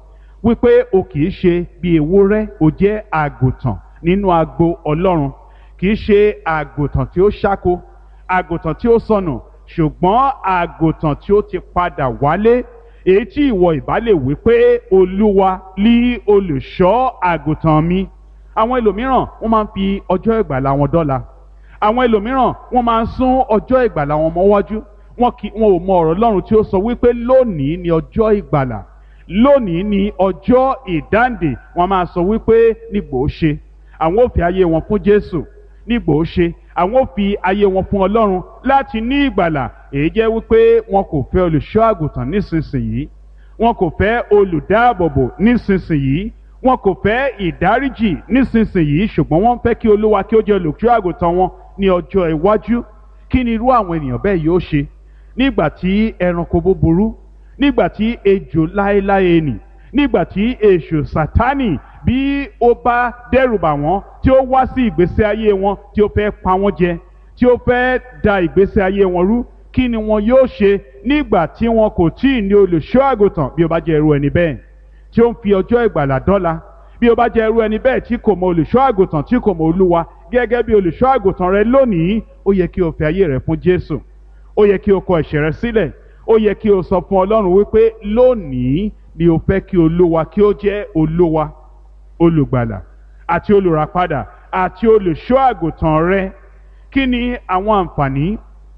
C: wípé o kì í ṣe bí ewúrẹ́ o jẹ́ àgùntàn nínú agbo ọlọ́run kì í ṣe àgùntàn tí ó ṣáko àgùntàn tí ó sọnù ṣùgbọ́n àgùntàn tí ó ti padà wálé èyí tí ìwọ ìbá lè wí pé olúwa lí olùṣọ́ àgùntàn mi àwọn ẹlòmíràn wọ́n máa ń fi ọjọ́ ìgbàlà wọn dọ́là àwọn ẹlòmíràn wọ́n máa ń sún ọjọ́ ìgbàlà wọn mọ́wájú wọn kì wọn ò mọ ọ̀rọ̀ Ọlọ́run tí ó sọ wípé lónìí ni ọjọ́ ìgbàlà lónìí ni ọjọ́ ìdáǹdè wọ́n máa sọ wípé nígbò ó ṣe àwọn ò fi ayé wọn fún Jésù nígbò ó ṣe àwọn ò fi ayé wọn fún Ọlọ́run láti ní ìgbàlà èyí jẹ́ wípé wọn kò fẹ́ olùṣọ́ àgùntàn nísinsìnyí wọn kò fẹ́ olùdáàbòbò nísinsìnyí wọn kò fẹ́ ìdáríjì nísinsìnyí ṣùgbọ́n wọ́n fẹ́ kí Olúwa kí ó jẹ́ olùṣọ́ àgùntàn wọn ní ọjọ́ iwájú kí ni irú àwọn ènìyàn bẹ́ẹ̀ yóò ṣe nígbà tí ẹranko búburú nígbà tí ejò láéláé nì nígbà tí èṣù sátánì bí ó bá dẹ́rùbà wọ́n tí ó wá sí ìgbésí ayé wọn tí ó fẹ́ pa wọ́n jẹ tí ó fẹ́ da ìgbésí ayé wọn rú kí ni wọn yóò ṣe nígbà tí wọn kò tí ì ní olùṣọ́ àgùntàn bí ó bá jẹ́ irú ẹni bẹ́ẹ̀ tí ó ń fi ọjọ́ ìgbàlà dọ́là bí ó bá jẹ́ irú ẹni bẹ́ẹ̀ tí kò mọ olùṣọ́ àgùntàn tí kò mọ olúwa gẹ́gẹ́ bí olùṣọ́ àgùntàn rẹ lónìí ó yẹ kí o fi ayé rẹ fún Jésù ó yẹ kí o kọ ẹ̀ṣẹ̀ rẹ sílẹ̀ ó yẹ kí o sọ fún Ọlọ́run wípé lónìí ni o fẹ́ kí olúwa kí ó jẹ́ olúwa olùgbàlà àti olùràpadà àti olùṣọ́ àgùntàn rẹ kí ni àwọn àǹfààní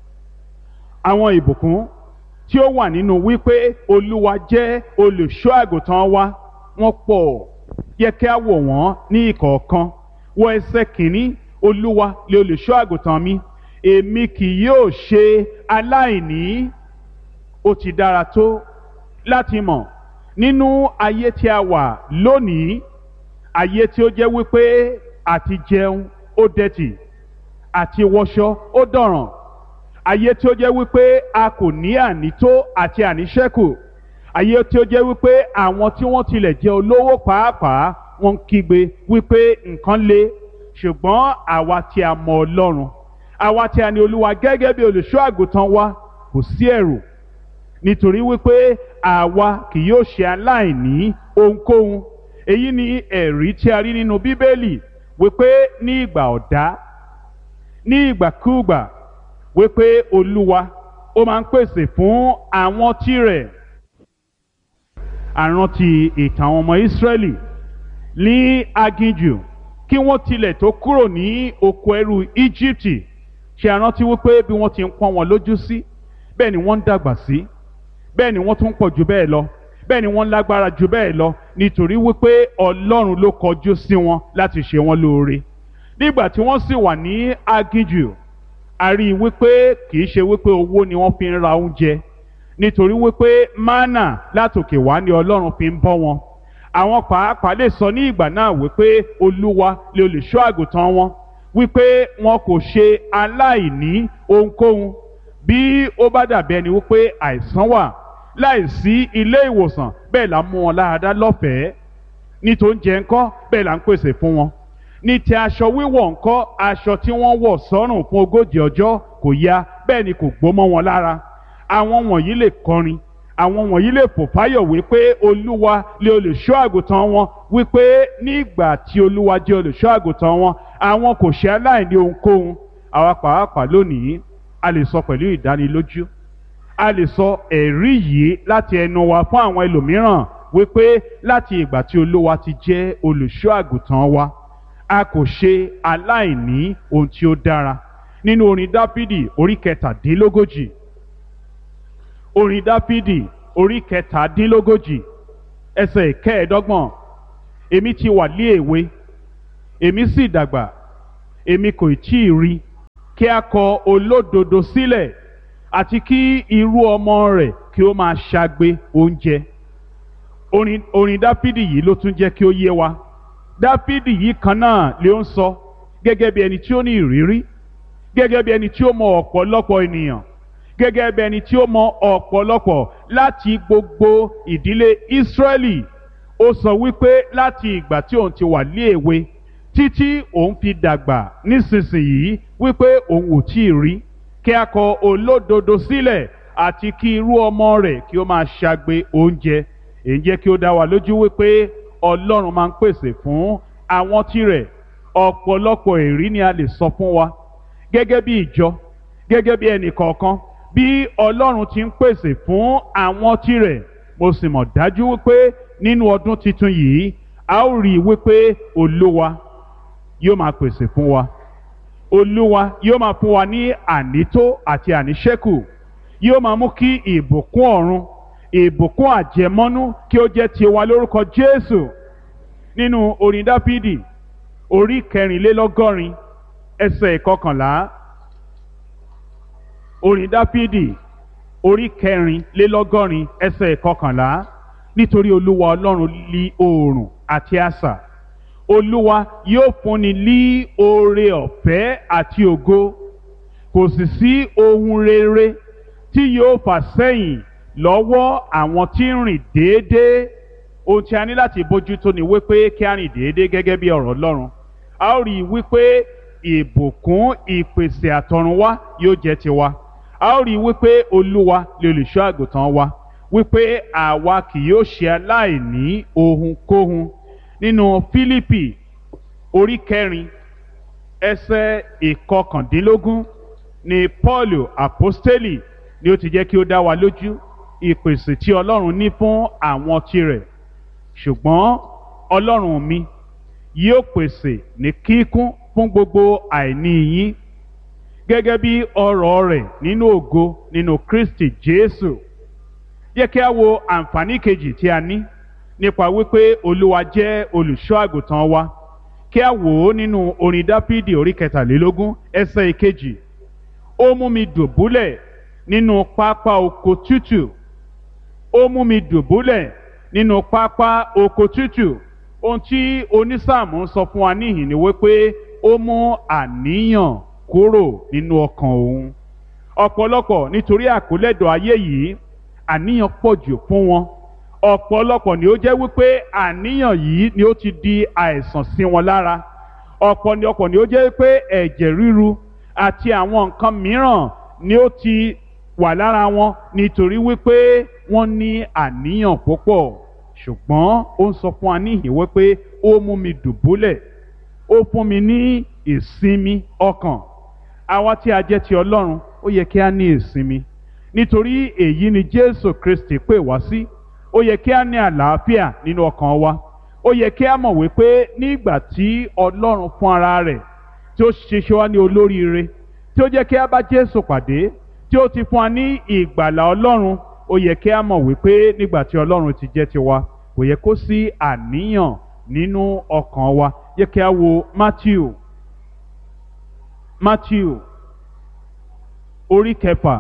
C: àwọn ìbùkún tí ó wà nínú wípé olúwa jẹ́ olùṣọ́ àgùntàn wa wọ́n pọ̀ yẹ kí a wò wọ́n ní ìkọ̀ọ̀kan wọ ẹsẹ̀ kìíní olúwa lè olùṣọ́ àgùntàn mi èmi kì yóò ṣe aláìní ó ti dára tó láti mọ̀ nínú ayé tí a wà lónìí ayé tí ó jẹ́ wípé àti jẹun ó dẹ̀tì àti wọṣọ ó dọ̀ràn ayé tí ó jẹ́ wípé a kò ní ànító àti àníṣẹ́kù ayé tí ó jẹ́ wípé àwọn tí wọ́n tilẹ̀ jẹ́ olówó pàápàá wọ́n ń kígbe wípé nǹkan le ṣùgbọ́n àwa tí a mọ Ọlọ́run àwa tí a ní Olúwa gẹ́gẹ́ bí olùṣọ́ àgùntàn wa kò sí ẹ̀rù nítorí wípé àwa kì yóò ṣe aláìní ohunkóhun èyí ni ẹ̀rí tí a rí nínú Bíbélì wípé ní ìgbà ọ̀dá ní ìgbàkúùgbà wípé Olúwa ó máa ń pèsè fún àwọn tirẹ̀ àrántí ìtàn àwọn ọmọ Ísírẹ́lì ní aginjù kí wọ́n tilẹ̀ tó kúrò ní oko ẹrú Íjíbítì ṣe àrántí wípé bí wọ́n ti ń pọ́n wọn lójú sí bẹ́ẹ̀ ni wọ́n ń dàgbà sí bẹ́ẹ̀ ni wọ́n tún pọ̀ jù bẹ́ẹ̀ lọ bẹ́ẹ̀ ni wọ́n lágbára jù bẹ́ẹ̀ lọ nítorí wípé Ọlọ́run ló kọjú sí wọn láti ṣe wọn lóore nígbà tí wọ́n sì wà ní aginjù a rí i wípé kì í ṣe wípé owó ni wọ́n fi ń ra oúnjẹ nítorí wípé mánà látòkè wá ni Ọlọ́run fi ń bọ́ wọn àwọn pàápàá lè sọ ní ìgbà náà wípé Olúwa lè olùṣọ́ àgùntàn wọn wípé wọn kò ṣe aláìní ohunkóhun bí ó bá dàbí ẹni wípé àìsàn wà láìsí ilé ìwòsàn bẹ́ẹ̀ là ń mú wọn láradá lọ́fẹ̀ẹ́ ní tó ń jẹ ńkọ́ bẹ́ẹ̀ là ń pèsè fún wọn ní ti aṣọ wíwọ̀ ńkọ́ aṣọ tí wọ́n wọ̀ sọ́rùn fún ogójì ọjọ́ kò ya bẹ́ẹ̀ ni kò gbó mọ́ wọn lára àwọn wọ̀nyí lè kọrin àwọn wọ̀nyí lè fò fáyọ̀ wípé olúwa lè olùṣọ́ àgùntàn wọn wípé nígbà tí olúwa jẹ́ olùṣọ́ àgùntàn wọn àwọn kò ṣe aláìní ohunkóhun àwa pàápàá lónìí a lè sọ pẹ̀lú ìdánilójú a lè sọ ẹ̀rí yìí láti ẹnu wa fún àwọn ẹlòmíràn wípé láti ìgbà tí olúwa ti jẹ́ olùṣọ́ àgùntàn wa a kò ṣe aláìní ohun tí ó dára nínú orin dáfídì orí kẹtàdínlógójì orin dáfídì orí kẹtàdínlógójì ẹsẹ̀ kẹẹ̀ẹ́dọ́gbọ̀n èmi ti wà lé èwe èmi sì dàgbà èmi kò tí ì rí kí a kọ olódodo sílẹ̀ àti kí irú ọmọ rẹ̀ kí ó máa ṣagbe oúnjẹ orin orin dáfídì yìí ló tún jẹ́ kí ó yé wa dáfídì yìí kan náà ló ń sọ gẹ́gẹ́ bí ẹni tí ó ní ìrírí gẹ́gẹ́ bí ẹni tí ó mọ ọ̀pọ̀lọpọ̀ ènìyàn gẹ́gẹ́ bí ẹni tí ó mọ ọ̀pọ̀lọpọ̀ láti gbogbo ìdílé Ísírẹ́lì ó sọ wípé láti ìgbà tí òun ti wà ní èwe títí òun fi dàgbà nísinsìnyí wípé òun ò tí ì rí kí a kọ olódodo sílẹ̀ àti kí irú ọmọ rẹ̀ kí ó máa ṣagbe oúnjẹ èyí jẹ́ kí ó dá wa lójú wípé ọlọ́run máa ń pèsè fún àwọn tirẹ̀ ọ̀pọ̀lọpọ̀ èrí ni a lè sọ fún wa gẹ́gẹ́ bí ìjọ gẹ́gẹ́ bí ẹnì kọ̀ọ̀kan bí ọlọ́run ti ń pèsè fún àwọn tirẹ̀ mo sì mọ̀ dájú wípé nínú ọdún tuntun yìí a ó rí i wípé olúwa yóò máa pèsè fún wa olúwa yóò máa fún wa ní ànító àti àníṣẹ́kù yóò máa mú kí ìbùkún ọ̀run ìbùkún àjẹmọ́nú kí ó jẹ́ tiwa lórúkọ jésù nínú orin dáfídì orí kẹrìnlélọ́gọ́rin ẹsẹ̀ ìkọkànlá orin dáfídì orí kẹrìnlélọ́gọ́rin ẹsẹ̀ ìkọkànlá nítorí olúwa ọlọ́run lí oòrùn àti asà olúwa yóò fúnni lí oore ọ̀fẹ́ àti ògo kò sì sí ohun rere tí yóò fà sẹ́yìn lọ́wọ́ àwọn tí ń rìn déédéé ohun tí a ní láti bójútó ni wípé kí a rìn déédéé gẹ́gẹ́ bí ọ̀rọ̀ ọlọ́run a ó rí i wípé ìbùkún ìpèsè àtọ̀runwá yóò jẹ́ tiwa a ó rí i wípé olúwa lè olùṣọ́ àgùntàn wa wípé àwa kì yóò ṣe aláìní ohunkóhun nínú fílípì orí kẹrin ẹsẹ̀ ìkọkàndínlógún ni paulu apostoli ni ó ti jẹ́ kí ó dá wa lójú ìpèsè tí ọlọ́run ní fún àwọn tirẹ̀ ṣùgbọ́n ọlọ́run mi yóò pèsè ní kíkún fún gbogbo àìní yín gẹ́gẹ́ bí ọrọ̀ rẹ̀ nínú ògo nínú kristi jésù yẹ kí a wo àǹfààní kejì tí a ní nípa wípé olúwa jẹ́ olùṣọ́ àgùntàn wa kí a wò ó nínú orin dáfídì orí kẹtàlélógún ẹsẹ̀ ìkejì ó mú mi dùbúlẹ̀ nínú pápá oko tútù ó mú mi dùbúlẹ̀ nínú pápá oko tútù ohun tí onísáàmù ń sọ fún wa níhìn ni wípé ó mú àníyàn kúrò nínú ọkàn òun ọ̀pọ̀lọpọ̀ nítorí àkólẹ́dọ̀ ayé yìí àníyàn pọ̀ jù fún wọn ọ̀pọ̀lọpọ̀ ni ó jẹ́ wípé àníyàn yìí ni ó ti di àìsàn sí wọn lára ọ̀pọ̀ ni ọ̀pọ̀ ni ó jẹ́ wípé ẹ̀jẹ̀ ríru àti àwọn nǹkan mìíràn ni ó ti wà lára wọn nítorí wípé wọ́n ní àníyàn púpọ̀ ṣùgbọ́n ó ń sọ fún wa níhìn wípé ó mú mi dùbúlẹ̀ ó fún mi ní ìsinmi ọkàn àwa tí a jẹ́ ti ọlọ́run ó yẹ kí a ní ìsinmi nítorí èyí ni jésù kristi pè wá sí ó yẹ kí a ní àlàáfíà nínú ọkàn wa ó yẹ kí a mọ̀ wípé nígbà tí ọlọ́run fún ara rẹ̀ tí ó ṣiṣẹ́ wá ní olóríire tí ó jẹ́ kí a bá jésù pàdé tí ó ti fún wa ní ìgbàlà ọlọ́run ó yẹ kí a mọ̀ wípé nígbà tí ọlọ́run ti jẹ́ tiwa kò yẹ kó sí àníyàn nínú ọkàn wa yẹ kí a wo matthew matthew orí kẹfà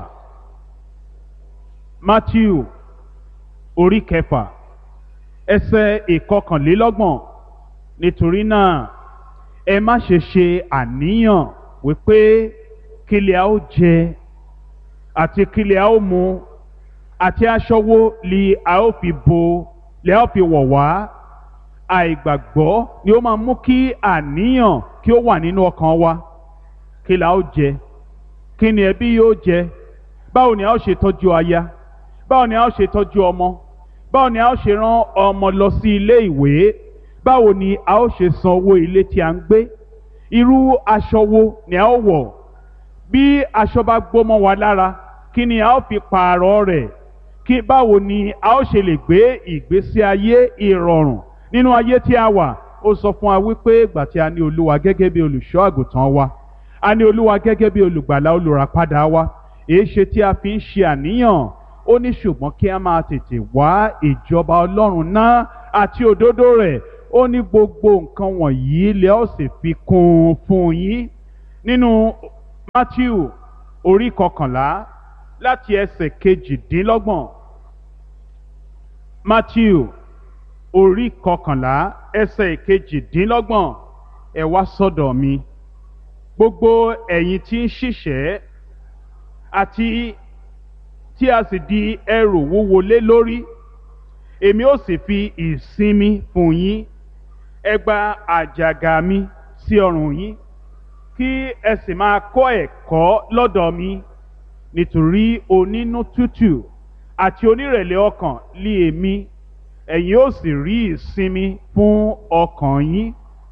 C: matthew orí kẹfà ẹsẹ̀ ìkọkànlélọ́gbọ̀n nítorí náà ẹ má ṣe ṣe àníyàn wípé kílẹ̀ a ó jẹ àti kílẹ̀ a ó mu àti aṣọ wo li a ó fi bo li a ó fi wọ̀ wá àìgbàgbọ́ ni ó máa mú kí àníyàn kí ó wà nínú ọkàn wa kí la ó jẹ kí ni ẹbí yóò jẹ báwo ni a ó ṣe tọ́jú aya báwo ni a ó ṣe tọ́jú ọmọ báwo ni a ó ṣe rán ọmọ lọ sí ilé ìwé báwo ni a ó ṣe san owó ilé tí a ń gbé irú aṣọ wo ni a ó wọ̀ bí aṣọ bá gbómọ wa lára kí ni a ó fi pààrọ̀ rẹ̀ kí báwo ni a ó ṣe lè gbé ìgbésí ayé ìrọ̀rùn nínú ayé tí a wà ó sọ fún wa wípé ìgbà tí a ní olúwa gẹ́gẹ́ bí olùṣọ́ àgùntàn wa a ní olúwa gẹ́gẹ́ bí olùgbàlà olùràpadà wa èé ṣe tí a fi ń ṣe àníyàn ó ní ṣùgbọ́n kí a máa tètè wá ìjọba ọlọ́run náà àti òdodo rẹ̀ ó ní gbogbo nǹkan wọ̀nyí lẹ́ ó sì fi kún un fún yín nínú matthew orí kọkànlá láti ẹsẹ̀ kejìdínlọ́gbọ̀n matthew orí kọkànlá ẹsẹ̀ kejìdínlọ́gbọ̀n ẹ wá sọ́dọ̀ mi gbogbo ẹ̀yin tí ń ṣiṣẹ́ àti tí a sì di ẹrù wúwo lé lórí èmi ó sì fi ìsinmi fún yín ẹ gba àjàgà mi sí ọrùn yín kí ẹ sì máa kọ́ ẹ̀kọ́ lọ́dọ̀ mi nítorí onínú tútù àti onírẹ̀lẹ̀ ọkàn lé èmi ẹ̀yin ó sì rí ìsinmi fún ọkàn yín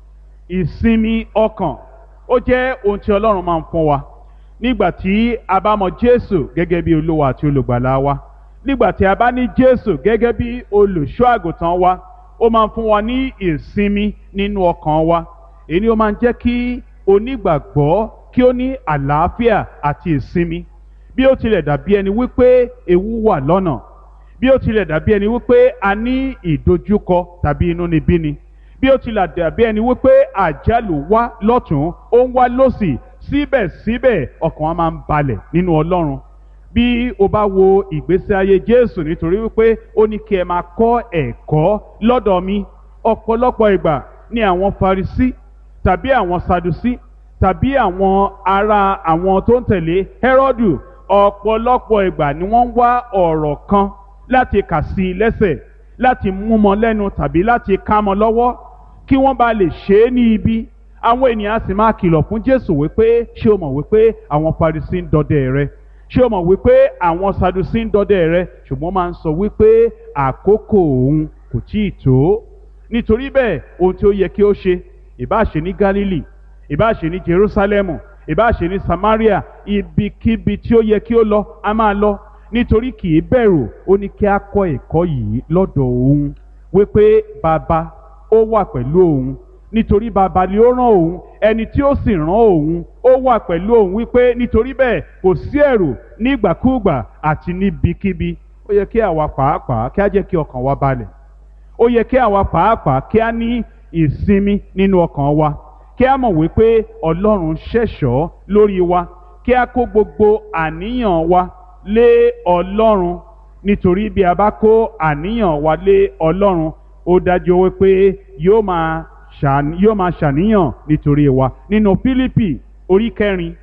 C: ìsinmi ọkàn ó jẹ́ ohun tí ọlọ́run máa ń fún wa nígbà tí a bá mọ jésù gẹ́gẹ́ bí olúwa àti olùgbàlà wa nígbà tí a bá ní jésù gẹ́gẹ́ bí olùṣọ́ àgùntàn wa ó máa ń fún wa ní ìsinmi nínú ọkàn wa èyí ni ó máa ń jẹ́ kí onígbàgbọ́ kí ó ní àlàáfíà àti ìsinmi bí ó tilẹ̀ dàbí ẹni wípé ewu wà lọ́nà bí ó tilẹ̀ dàbí ẹni wípé a ní ìdojúkọ tàbí inúnibíni bí ó tilẹ̀ dàbí ẹni wípé àjálù wá lọ́tún ó ń wá lọ́sì síbẹ̀síbẹ̀ ọkàn wa máa ń balẹ̀ nínú ọlọ́run bí o bá wo ìgbésí ayé jésù nítorí wípé ó ní kí ẹ máa kọ́ ẹ̀kọ́ lọ́dọ̀ mi ọ̀pọ̀lọpọ̀ ìgbà ni àwọn farisí tàbí àwọn sadusí tàbí àwọn ará àwọn tó ń tẹ̀lé hẹ́rọ́dù ọ̀pọ̀lọpọ̀ ìgbà ni wọ́n ń wá ọ̀rọ̀ kan láti kà sí i lẹ́sẹ̀ láti mú mọ́ lẹ́nu tàbí láti ká mọ́ lọ́wọ́ kí wọ́n bá lè ṣe é ní ibi àwọn ènìyàn sì máa kìlọ̀ fún jésù wípé ṣé o mọ̀ wípé àwọn farisí ń dọdẹ rẹ ṣé o mọ̀ wípé àwọn sadusí ń dọdẹ rẹ ṣùgbọ́n máa ń sọ wípé àkókò òun kò tíì tó nítorí bẹ́ẹ̀ ohun tí ó yẹ kí ó ṣe ìbá ṣe ní gálílì ìbá ṣe ní jerúsálẹ́mù ìbá ṣe ní samaria ibikíbi tí ó yẹ kí ó lọ a máa lọ nítorí kì í bẹ̀rù ó ní kí a kọ́ ẹ̀kọ́ yìí lọ́dọ̀ òun wípé bàbá ó wà pẹ̀lú òun nítorí bàbá ni ó rán òun ẹni tí ó sì rán òun ó wà pẹ̀lú òun wípé nítorí bẹ́ẹ̀ kò sí ẹ̀rù nígbàkúùgbà àti níbikíbi ó yẹ kí àwa pàápàá kí á jẹ́ kí ọkàn wa balẹ̀ ó yẹ kí àwa pàápàá kí á ní ìsinmi nínú ọkàn wa kí á mọ̀ wípé ọlọ́run ṣẹ̀ṣọ́ lórí wa kí á kó gbogbo àníyàn wa lé ọlọ́run nítorí bí a bá kó àníyàn wa lé ọlọ́run ó dájú wípé yóò máa ṣàn- yóò máa ṣàníyàn nítorí wa nínú Fílípì orí kẹrin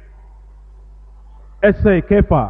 C: ẹsẹ̀ ìkẹfà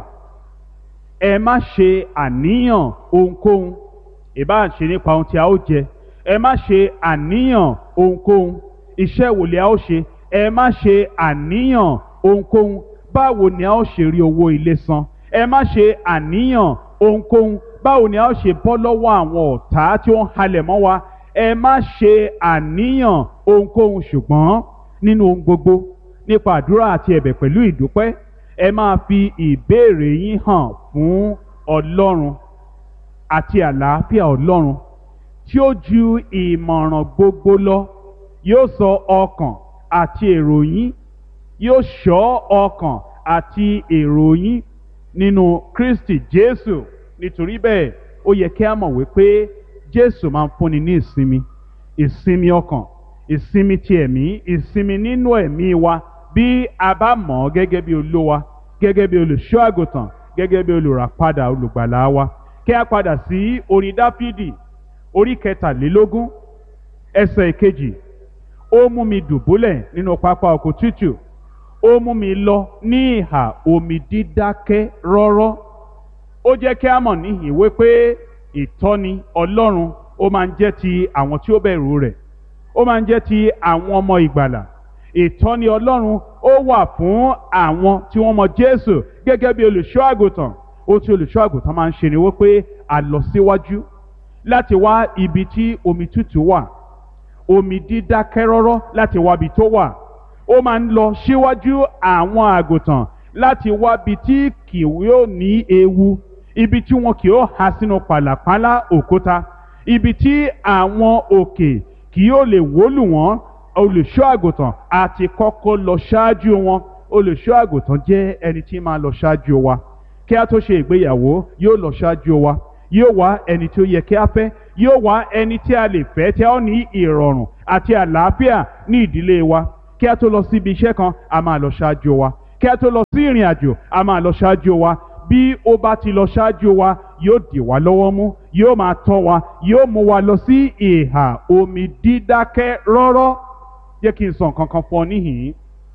C: ẹ má ṣe àníyàn ohunkóhun ìbá ṣe nípa ohun tí a ó jẹ ẹ má ṣe àníyàn ohunkóhun iṣẹ́ wo ni a ó ṣe ẹ má ṣe àníyàn ohunkóhun báwo ni a ó ṣe rí owó ilé san ẹ má ṣe àníyàn ohunkóhun báwo ni a ó ṣe bọ́ lọ́wọ́ àwọn ọ̀tá tí ó ń halẹ̀ mọ́ wa ẹ má ṣe àníyàn ohunkóhun ṣùgbọ́n nínú ohun gbogbo nípa àdúrà àti ẹ̀bẹ̀ pẹ̀lú ìdúpẹ́ ẹ máa fi ìbéèrè yín hàn fún ọlọ́run àti àlàáfíà ọlọ́run tí ó ju ìmọ̀ràn gbogbo lọ yóò sọ ọkàn àti èrò yín yóò ṣọ́ ọkàn àti èrò yín nínú Kristi Jésù nítorí bẹ́ẹ̀ ó yẹ kí a mọ̀ wípé Jésù máa ń fúnni ní ìsinmi ìsinmi ọkàn ìsinmi ti ẹ̀mí ìsinmi nínú ẹ̀mí wa bí a bá mọ̀ ọ́ gẹ́gẹ́ bí olówa gẹ́gẹ́ bí olùṣọ́ àgùntàn gẹ́gẹ́ bí olùràpadà olùgbàlà wa kí a padà sí orin Dáfídì orí kẹtàlélógún ẹsẹ̀ ìkejì ó mú mi dùbúlẹ̀ nínú pápá oko tútù ó mú mi lọ ní ìhà omi dídákẹ́ rọ́rọ́ ó jẹ́ kí a mọ̀ níhìn wípé ìtọ́ni ọlọ́run ó máa ń jẹ́ ti àwọn tí ó bẹ̀rù rẹ̀ ó máa ń jẹ́ ti àwọn ọmọ ìgbàlà ìtọ́ni ọlọ́run ó wà fún àwọn tí wọ́n mọ jésù gẹ́gẹ́ bí olùṣọ́ àgùntàn ó tí olùṣọ́ àgùntàn máa ń ṣe ni wípé a lọ síwájú láti wá ibi tí omi tútù wà omi dídákẹ́ rọ́rọ́ láti wá ibi tó wà ó máa ń lọ síwájú àwọn àgùntàn láti wá ibi tí kì yóò ní ewu ibi tí wọn kì yóò há sínú pàlàpálá òkúta ibi tí àwọn òkè kì yóò lè wólù wọ́n olùṣọ́ àgùntàn àti kọ́kọ́ lọ ṣáájú wọn olùṣọ́ àgùntàn jẹ́ ẹni tí máa lọ ṣáájú wa kí a tó ṣe ìgbéyàwó yóò lọ ṣáájú wa yóò wá ẹni tí ó yẹ kí a fẹ́ yóò wá ẹni tí a lè fẹ́ tí a ó ní ìrọ̀rùn àti àlàáfíà ní ìdílé wa kí a tó lọ síbi iṣẹ́ kan a máa lọ ṣáájú wa kí a tó lọ sí ìrìn àjò a máa lọ ṣáájú wa bí ó bá ti lọ ṣáájú wa yóò dì wá lọ́wọ́ mú yóò máa tọ́ wa yóò mú wa lọ sí ìhà omi dídákẹ́ rọ́rọ́ jẹ́ kí n sọ nǹkan kan fún ọ níhìn-ín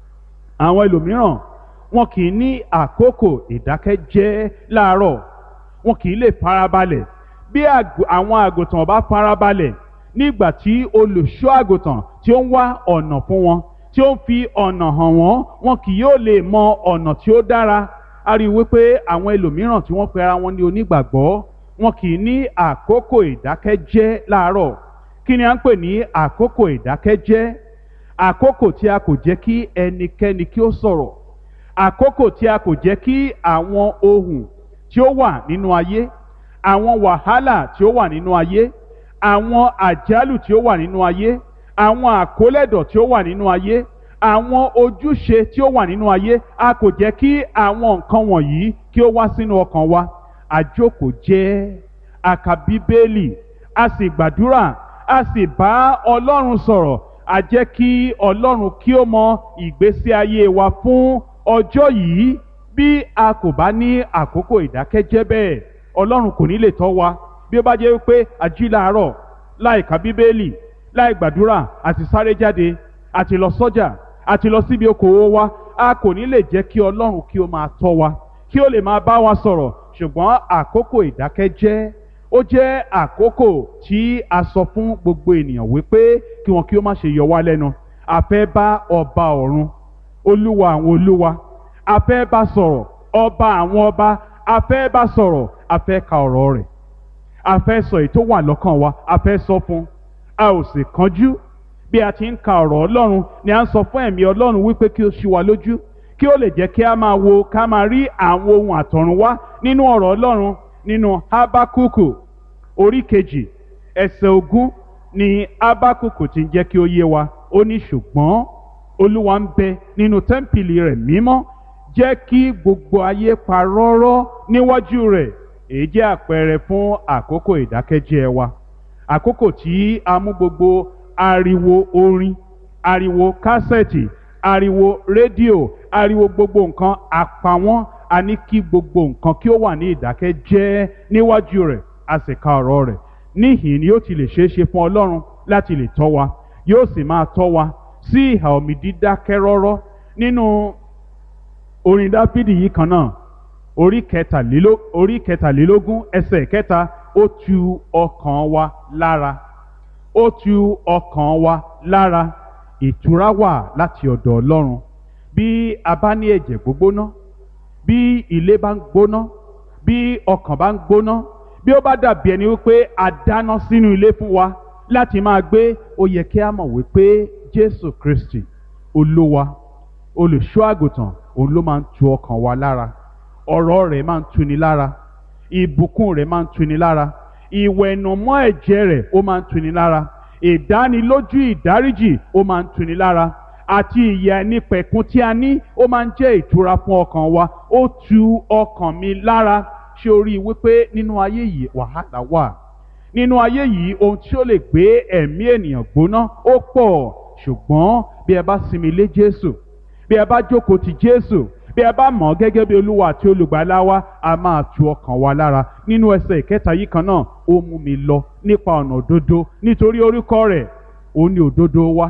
C: àwọn ẹlòmíràn wọn kì í ní àkókò ìdákẹ́jẹ́ láàárọ̀ wọn kì í lè farabalẹ̀ bí àgù- àwọn àgùntàn bá farabalẹ̀ nígbà tí olùṣọ́ àgùntàn tí ó ń wá ọ̀nà fún wọn tí ó ń fi ọ̀nà hàn wọ́n wọn kì yóò lè mọ ọ̀nà tí ó dára a rí i wípé àwọn ẹlòmíràn tí wọ́n pe ara wọn ní onígbàgbọ́ wọn kì í ní àkókò ìdákẹ́jẹ́ láàárọ̀ kí ni à ń pè ní àkókò ìdákẹ́jẹ́ àkókò tí a kò jẹ́ kí ẹnikẹ́ni kí ó sọ̀rọ̀ àkókò tí a kò jẹ́ kí àwọn ohun tí ó wà nínú ayé àwọn wàhálà tí ó wà nínú ayé àwọn àjálù tí ó wà nínú ayé àwọn àkólẹ̀dọ̀ tí ó wà nínú ayé àwọn ojúṣe tí ó wà nínú ayé a kò jẹ́ kí àwọn nǹkan wọ̀nyí kí ó wá sínú ọkàn wa àjókòó jẹ́ a ka bíbélì a sì gbàdúrà a sì bá ọlọ́run sọ̀rọ̀ a jẹ́ kí ọlọ́run kí ó mọ ìgbésí ayé wa fún ọjọ́ yìí bí a kò bá ní àkókò ìdákẹ́jẹ́ bẹ́ẹ̀ ọlọ́run kò ní lè tọ́ wa bí ó bá jẹ́ wípé a jí láàárọ̀ láì ka bíbélì láì gbàdúrà àti sáré jáde àti lọ sọ́jà àti lọ síbi okòwò wa a kò ní lè jẹ́ kí ọlọ́run kí ó máa tọ́ wa kí ó lè máa bá wa sọ̀rọ̀ ṣùgbọ́n àkókò ìdákẹ́jẹ́ ó jẹ́ àkókò tí a sọ fún gbogbo ènìyàn wípé kí wọn kí ó má ṣe yọ wá lẹ́nu a fẹ́ bá ọba ọ̀run olúwa àwọn olúwa a fẹ́ bá sọ̀rọ̀ ọba àwọn ọba a fẹ́ bá sọ̀rọ̀ a fẹ́ ka ọ̀rọ̀ rẹ̀ a fẹ́ sọ èyí tó wà lọ́kàn wa a fẹ́ sọ fún a ò sì kánjú bí a ti ń ka ọ̀rọ̀ ọlọ́run ni a ń sọ fún ẹ̀mí ọlọ́run wípé kí ó ṣí wa lójú kí ó lè jẹ́ kí a máa wo ká máa rí àwọn ohun àtọ̀run wá nínú ọ̀rọ̀ ọlọ́run nínú habakuku orí kejì ẹsẹ̀ ogún ni habakuku ti ń jẹ́ kí ó yé wa ó ní ṣùgbọ́n olúwa ń bẹ nínú tẹ́ḿpìlì rẹ̀ mímọ́ jẹ́ kí gbogbo ayé pa rọ́rọ́ níwájú rẹ̀ èyí jẹ́ àpẹẹrẹ fún àkókò ìdákẹ́jẹ́ wa àkókò tí a mú gbogbo ariwo orin ariwo kásẹ̀tì ariwo rédíò ariwo gbogbo nǹkan àpawọ́n a ní kí gbogbo nǹkan kí ó wà ní ìdákẹ́jẹ́ níwájú rẹ̀ a sì ka ọ̀rọ̀ rẹ̀ níhìn ni yóò ti lè ṣeé ṣe fún ọlọ́run láti lè tọ́ wa yóò sì máa tọ́ wa sí ìhà omi dídákẹ́ rọ́rọ́ nínú orin dáfídì yìí kan náà orí kẹtàléló- orí kẹtàlélógún ẹsẹ̀ kẹta ó tu ọkàn wa lára ó tu ọkàn wa lára ìtura wà láti ọ̀dọ̀ ọlọ́run bí a bá ní ẹ̀jẹ̀ gbógbóná bí ilé bá ń gbóná bí ọkàn bá ń gbóná bí ó bá dàbí ẹni wípé a dáná sínú ilé fún wa láti máa gbé ó yẹ kí a mọ̀ wípé jésù kristi olúwa olùṣọ́ àgùntàn òun ló máa ń tu ọkàn wa lára ọ̀rọ̀ rẹ̀ máa ń tuni lára ìbùkún rẹ̀ máa ń tuni lára ìwẹ̀nùmọ́ ẹ̀jẹ̀ rẹ̀ ó máa ń tuni lára ìdánilójú ìdáríjì ó máa ń tuni lára àti ìyà ẹnipẹ̀kun tí a ní ó máa ń jẹ́ ìtura fún ọkàn wa ó tu ọkàn mi lára ṣé o rí i wípé nínú ayé yìí wàhálà wà nínú ayé yìí ohun tí ó lè gbé ẹ̀mí ènìyàn gbóná ó pọ̀ ṣùgbọ́n bí ẹ bá sinmi lé Jésù bí ẹ bá jókòó ti Jésù bí ẹ bá mọ̀ ọ́ gẹ́gẹ́ bí olúwa àti olùgbàlà wa a máa tu ọkàn wa lára nínú ẹsẹ̀ ìkẹta yìí kan náà ó mú mi lọ nípa ọ̀nà òdodo nítorí orúkọ rẹ̀ ó ní òdodo wa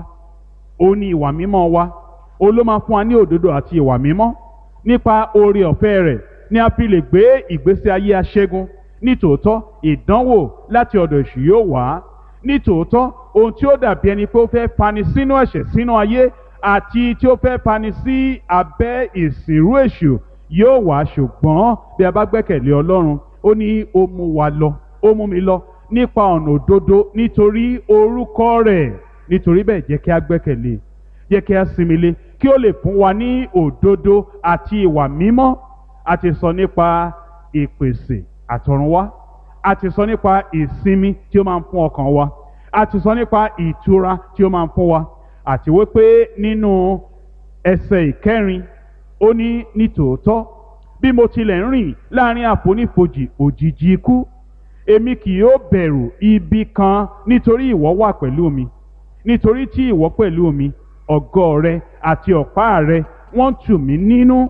C: ó ní ìwà mímọ́ wa ó ló máa fún wa ní òdodo àti ìwà mímọ́ nípa oore ọ̀fẹ́ rẹ̀ ni a fi lè gbé ìgbésí ayé aṣẹ́gun nítòótọ́ ìdánwò láti ọ̀dọ̀ èṣù yóò wá nítòótọ́ ohun tí ó dàbí ẹni pé ó fẹ́ fani sínú ẹ̀ṣẹ̀ sínú ayé àti tí ó fẹ́ fani sí abẹ́ ìsìnrú èṣù yóò wá ṣùgbọ́n bí a bá gbẹ́kẹ̀lé ọlọ́run ó ní ó mú wa lọ ó mú mi lọ nípa ọ̀nà òdodo nítorí orúkọ rẹ̀ nítorí bẹ́ẹ̀ jẹ́ kí a gbẹ́kẹ̀lé jẹ́ kí a sinmi lé kí ó lè fún wa ní òdodo àti ìwà mímọ́ a ti sọ nípa ìpèsè àtọ̀runwá a ti sọ nípa ìsinmi tí ó máa ń fún ọkàn wa a ti sọ nípa ìtura tí ó máa ń fún wa àti wípé nínú ẹsẹ̀ ìkẹrin ó ní nítòótọ́ bí mo tilẹ̀ ń rìn láàrin àfonífojì òjìji ikú èmi kì yóò bẹ̀rù ibi kan nítorí ìwọ wà pẹ̀lú mi nítorí tí ìwọ pẹ̀lú mi ọ̀gọ́ rẹ àti ọ̀pá rẹ wọ́n tù mí nínú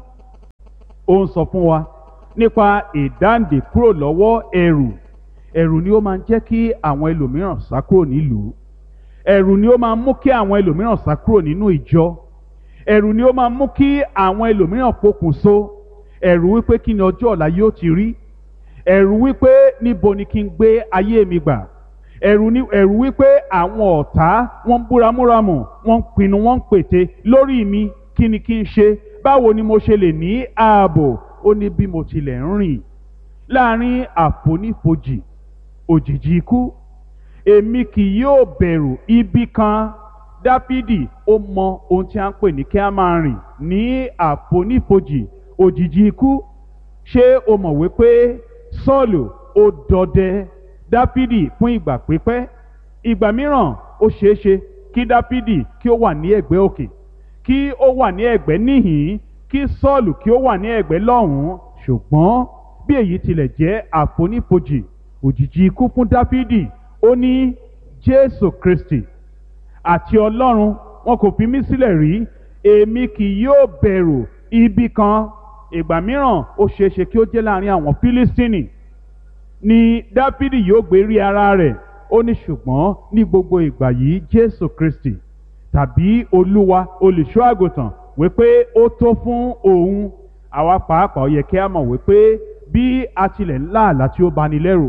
C: ó ń sọ fún wa nípa ìdáǹdè kúrò lọ́wọ́ ẹ̀rù ẹ̀rù ni ó máa ń jẹ́ kí àwọn ẹlòmíràn sá kúrò nílùú ẹ̀rù ni ó máa ń mú kí àwọn ẹlòmíràn sá kúrò nínú ìjọ ẹ̀rù ni ó máa ń mú kí àwọn ẹlòmíràn pokùnso ẹ̀rù wípé kí ni ọjọ́ ọ̀la yóò ti rí ẹ̀rù wípé níbo ni kí n gbé ayé mi gbà ẹ̀rù ni ẹ̀rù wípé àwọn ọ̀tá wọ́n ń búramúramù wọ́n ń pinnu wọ́n ń pète lórí mi kí ni kí n ṣe báwo ni mo ṣe lè ní ààbò ó ní bí mo tilẹ̀ ń rìn láàrin àfonífojì òjìji ikú èmi kì yóò bẹ̀rù ibi kan dáfídì ó mọ ohun tí a ń pè ní kí a máa rìn ní àfonífojì òjìji ikú ṣé o mọ̀ wípé sọ́ọ̀lù ó dọdẹ dáfídì fún ìgbà pípẹ́ ìgbà mìíràn ó ṣeé ṣe kí dáfídì kí ó wà ní ẹ̀gbẹ́ òkè kí ó wà ní ẹ̀gbẹ́ níhìn kí sọ́ọ̀lù kí ó wà ní ẹ̀gbẹ́ lọ́hùn-ún ṣùgbọ́n bí èyí tilẹ̀ jẹ́ àfonífojì òjìji ikú fún dáfídì ó ní jésù kristi àti ọlọ́run wọn kò fi mí sílẹ̀ rí èmi kì yóò bẹ̀rù ibi kan ìgbà mìíràn ó ṣeé ṣe kí ó jẹ́ láàrin àwọn fílístínì ni dáfídì yóò gbé rí ara rẹ̀ ó ní ṣùgbọ́n ní gbogbo ìgbà yìí jésù kristi tàbí olúwa olùṣọ́ àgùntàn wípé ó tó fún òun àwa pàápàá ó yẹ kí a mọ̀ wípé bí a tilẹ̀ ń lá àlá tí ó bani lẹ́rù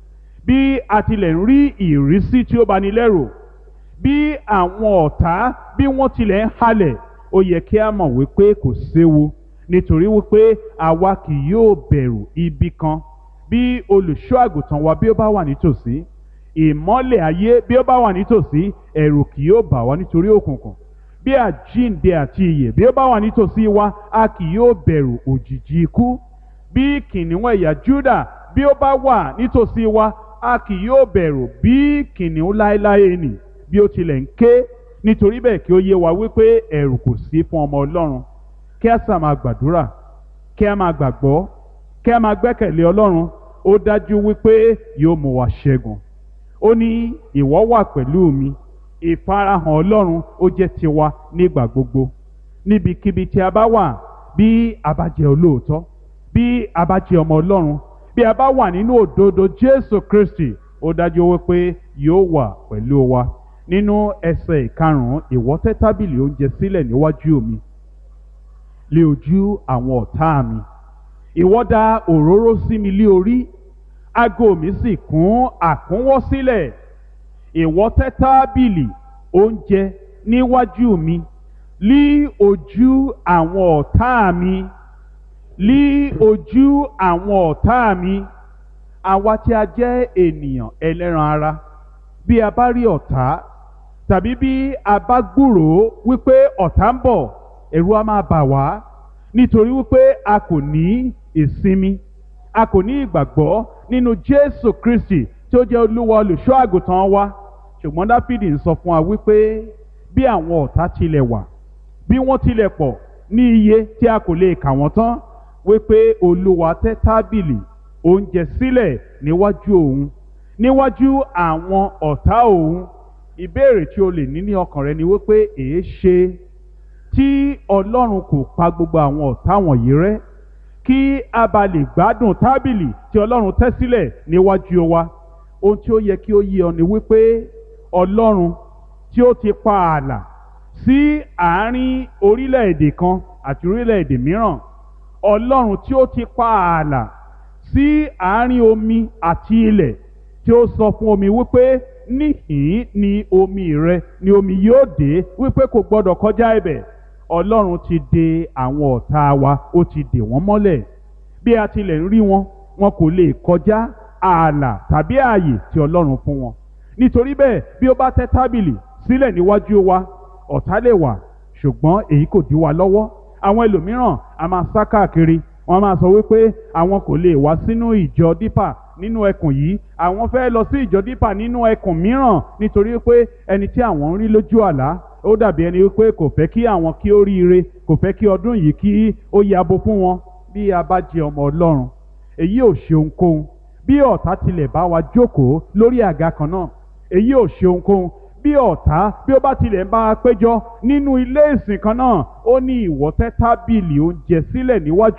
C: bí a tilẹ̀ ń rí ìrísí tí ó bani lẹ́rù bí àwọn ọ̀tá bí wọ́n tilẹ̀ ń halẹ̀ ó yẹ kí a mọ̀ wípé kò séwu nítorí wípé àwa kì yóò bẹ̀rù ibi kan bí olùṣọ́ àgùntàn wa bí ó bá wà nítòsí ìmọ́lẹ̀ ayé bí ó bá wà nítòsí ẹ̀rù kì yóò bà wá nítorí òkùnkùn bí àjíǹde àti ìyè bí ó bá wà nítòsí wa a kì yóò bẹ̀rù òjìji ikú bí kìnìún ẹ̀yà Júdà bí ó bá wà nítòsí wa a kì yóò bẹ̀rù bí kìnìún láéláé nì bí ó tilẹ̀ ń ké nítorí bẹ́ẹ̀ kí ó yé wa wípé ẹ̀rù kò sí fún ọmọ Ọlọ́run kí a sà máa gbàdúrà kí a máa gbàgbọ́ kí a máa gbẹ́kẹ̀lé Ọlọ́run ó dájú wípé yóò mú wa ṣẹ́gun ó ní ìwọ wà pẹ̀lú mi ìfarahàn Ọlọ́run ó jẹ́ tiwa nígbà gbogbo níbikíbi tí a bá wà bí a bá jẹ́ olóòótọ́ bí a bá jẹ́ ọmọ Ọlọ́run bí a bá wà nínú òdodo Jésù Kristi ó dájú wípé yóò wà pẹ̀lú wa nínú ẹsẹ̀ ìkarùn-ún ìwọ tẹ́ tábìlì oúnjẹ sílẹ̀ níwájú mi lé ojú àwọn ọ̀tá mi ìwọ dà òróró sí mi lé orí ago mi sì kún àkúnwọ́ sílẹ̀ ìwọ tẹ́ tábìlì oúnjẹ níwájú mi lí ojú àwọn ọ̀tá mi lí ojú àwọn ọ̀tá mi àwa tí a jẹ́ ènìyàn ẹlẹ́ran ara bí a bá rí ọ̀tá tàbí bí a bá gbúròó wípé ọ̀tá ń bọ̀ ẹ̀rù á máa bà wá nítorí wípé a kò ní ìsinmi a kò ní ìgbàgbọ́ nínú Jésù Kristi tí ó jẹ́ olúwa olùṣọ́ àgùntàn wa ṣùgbọ́n Dáfídì ń sọ fún wa wípé bí àwọn ọ̀tá tilẹ̀ wà bí wọ́n tilẹ̀ pọ̀ ní iye tí a kò lè kà wọ́n tán wípé olúwa tẹ́ tábìlì oúnjẹ sílẹ̀ níwájú òun níwájú àwọn ọ̀tá òun ìbéèrè tí o lè ní ní ọkàn rẹ ni wípé èé ṣe tí ọlọ́run kò pa gbogbo àwọn ọ̀tá wọ̀nyí rẹ́ kí a bá lè gbádùn tábìlì tí ọlọ́run tẹ́ sílẹ̀ níwájú wa ohun tí ó yẹ kí ó yé ọ ni wípé ọlọ́run tí ó ti pa ààlà sí àárín orílẹ̀-èdè kan àti orílẹ̀-èdè mìíràn ọlọ́run tí ó ti pa ààlà sí àárín omi àti ilẹ̀ tí ó sọ fún omi wípé níhìn ni omi rẹ ni omi yóò dé wípé kò gbọdọ̀ kọjá ibẹ̀ ọlọ́run ti de àwọn ọ̀tá wa ó ti dè wọ́n mọ́lẹ̀ bí a tilẹ̀ ń rí wọn wọn kò lè kọjá ààlà tàbí ààyè tí ọlọ́run fún wọn nítorí bẹ́ẹ̀ bí ó bá tẹ́ tábìlì sílẹ̀ níwájú wa ọ̀tá lè wà ṣùgbọ́n èyí kò dí wa lọ́wọ́ àwọn ẹlòmíràn a máa sá káàkiri wọ́n máa sọ wípé àwọn kò lè wá sínú ìjọ dípà nínú ẹkùn yìí àwọn fẹ́ lọ sí ìjọ dípà nínú ẹkùn mìíràn nítorí pé ẹni tí àwọn ń rí lójú àlá ó dàbí ẹni wípé kò fẹ́ kí àwọn kí ó ríire kò fẹ́ kí ọdún yìí kí ó yabo fún wọn bí a bá jẹ ọmọ ọlọ́run èyí ò ṣe ohunkóhun bí ọ̀tá tilẹ̀ bá wa jókòó lórí àga kan náà èyí ò ṣe ohunkóhun bí ọ̀tá bí ó bá tilẹ̀ ń bá a péjọ nínú ilé ìsìn kan náà ó ní ìwọ tẹ́ tábìlì oúnjẹ sílẹ̀ níwájú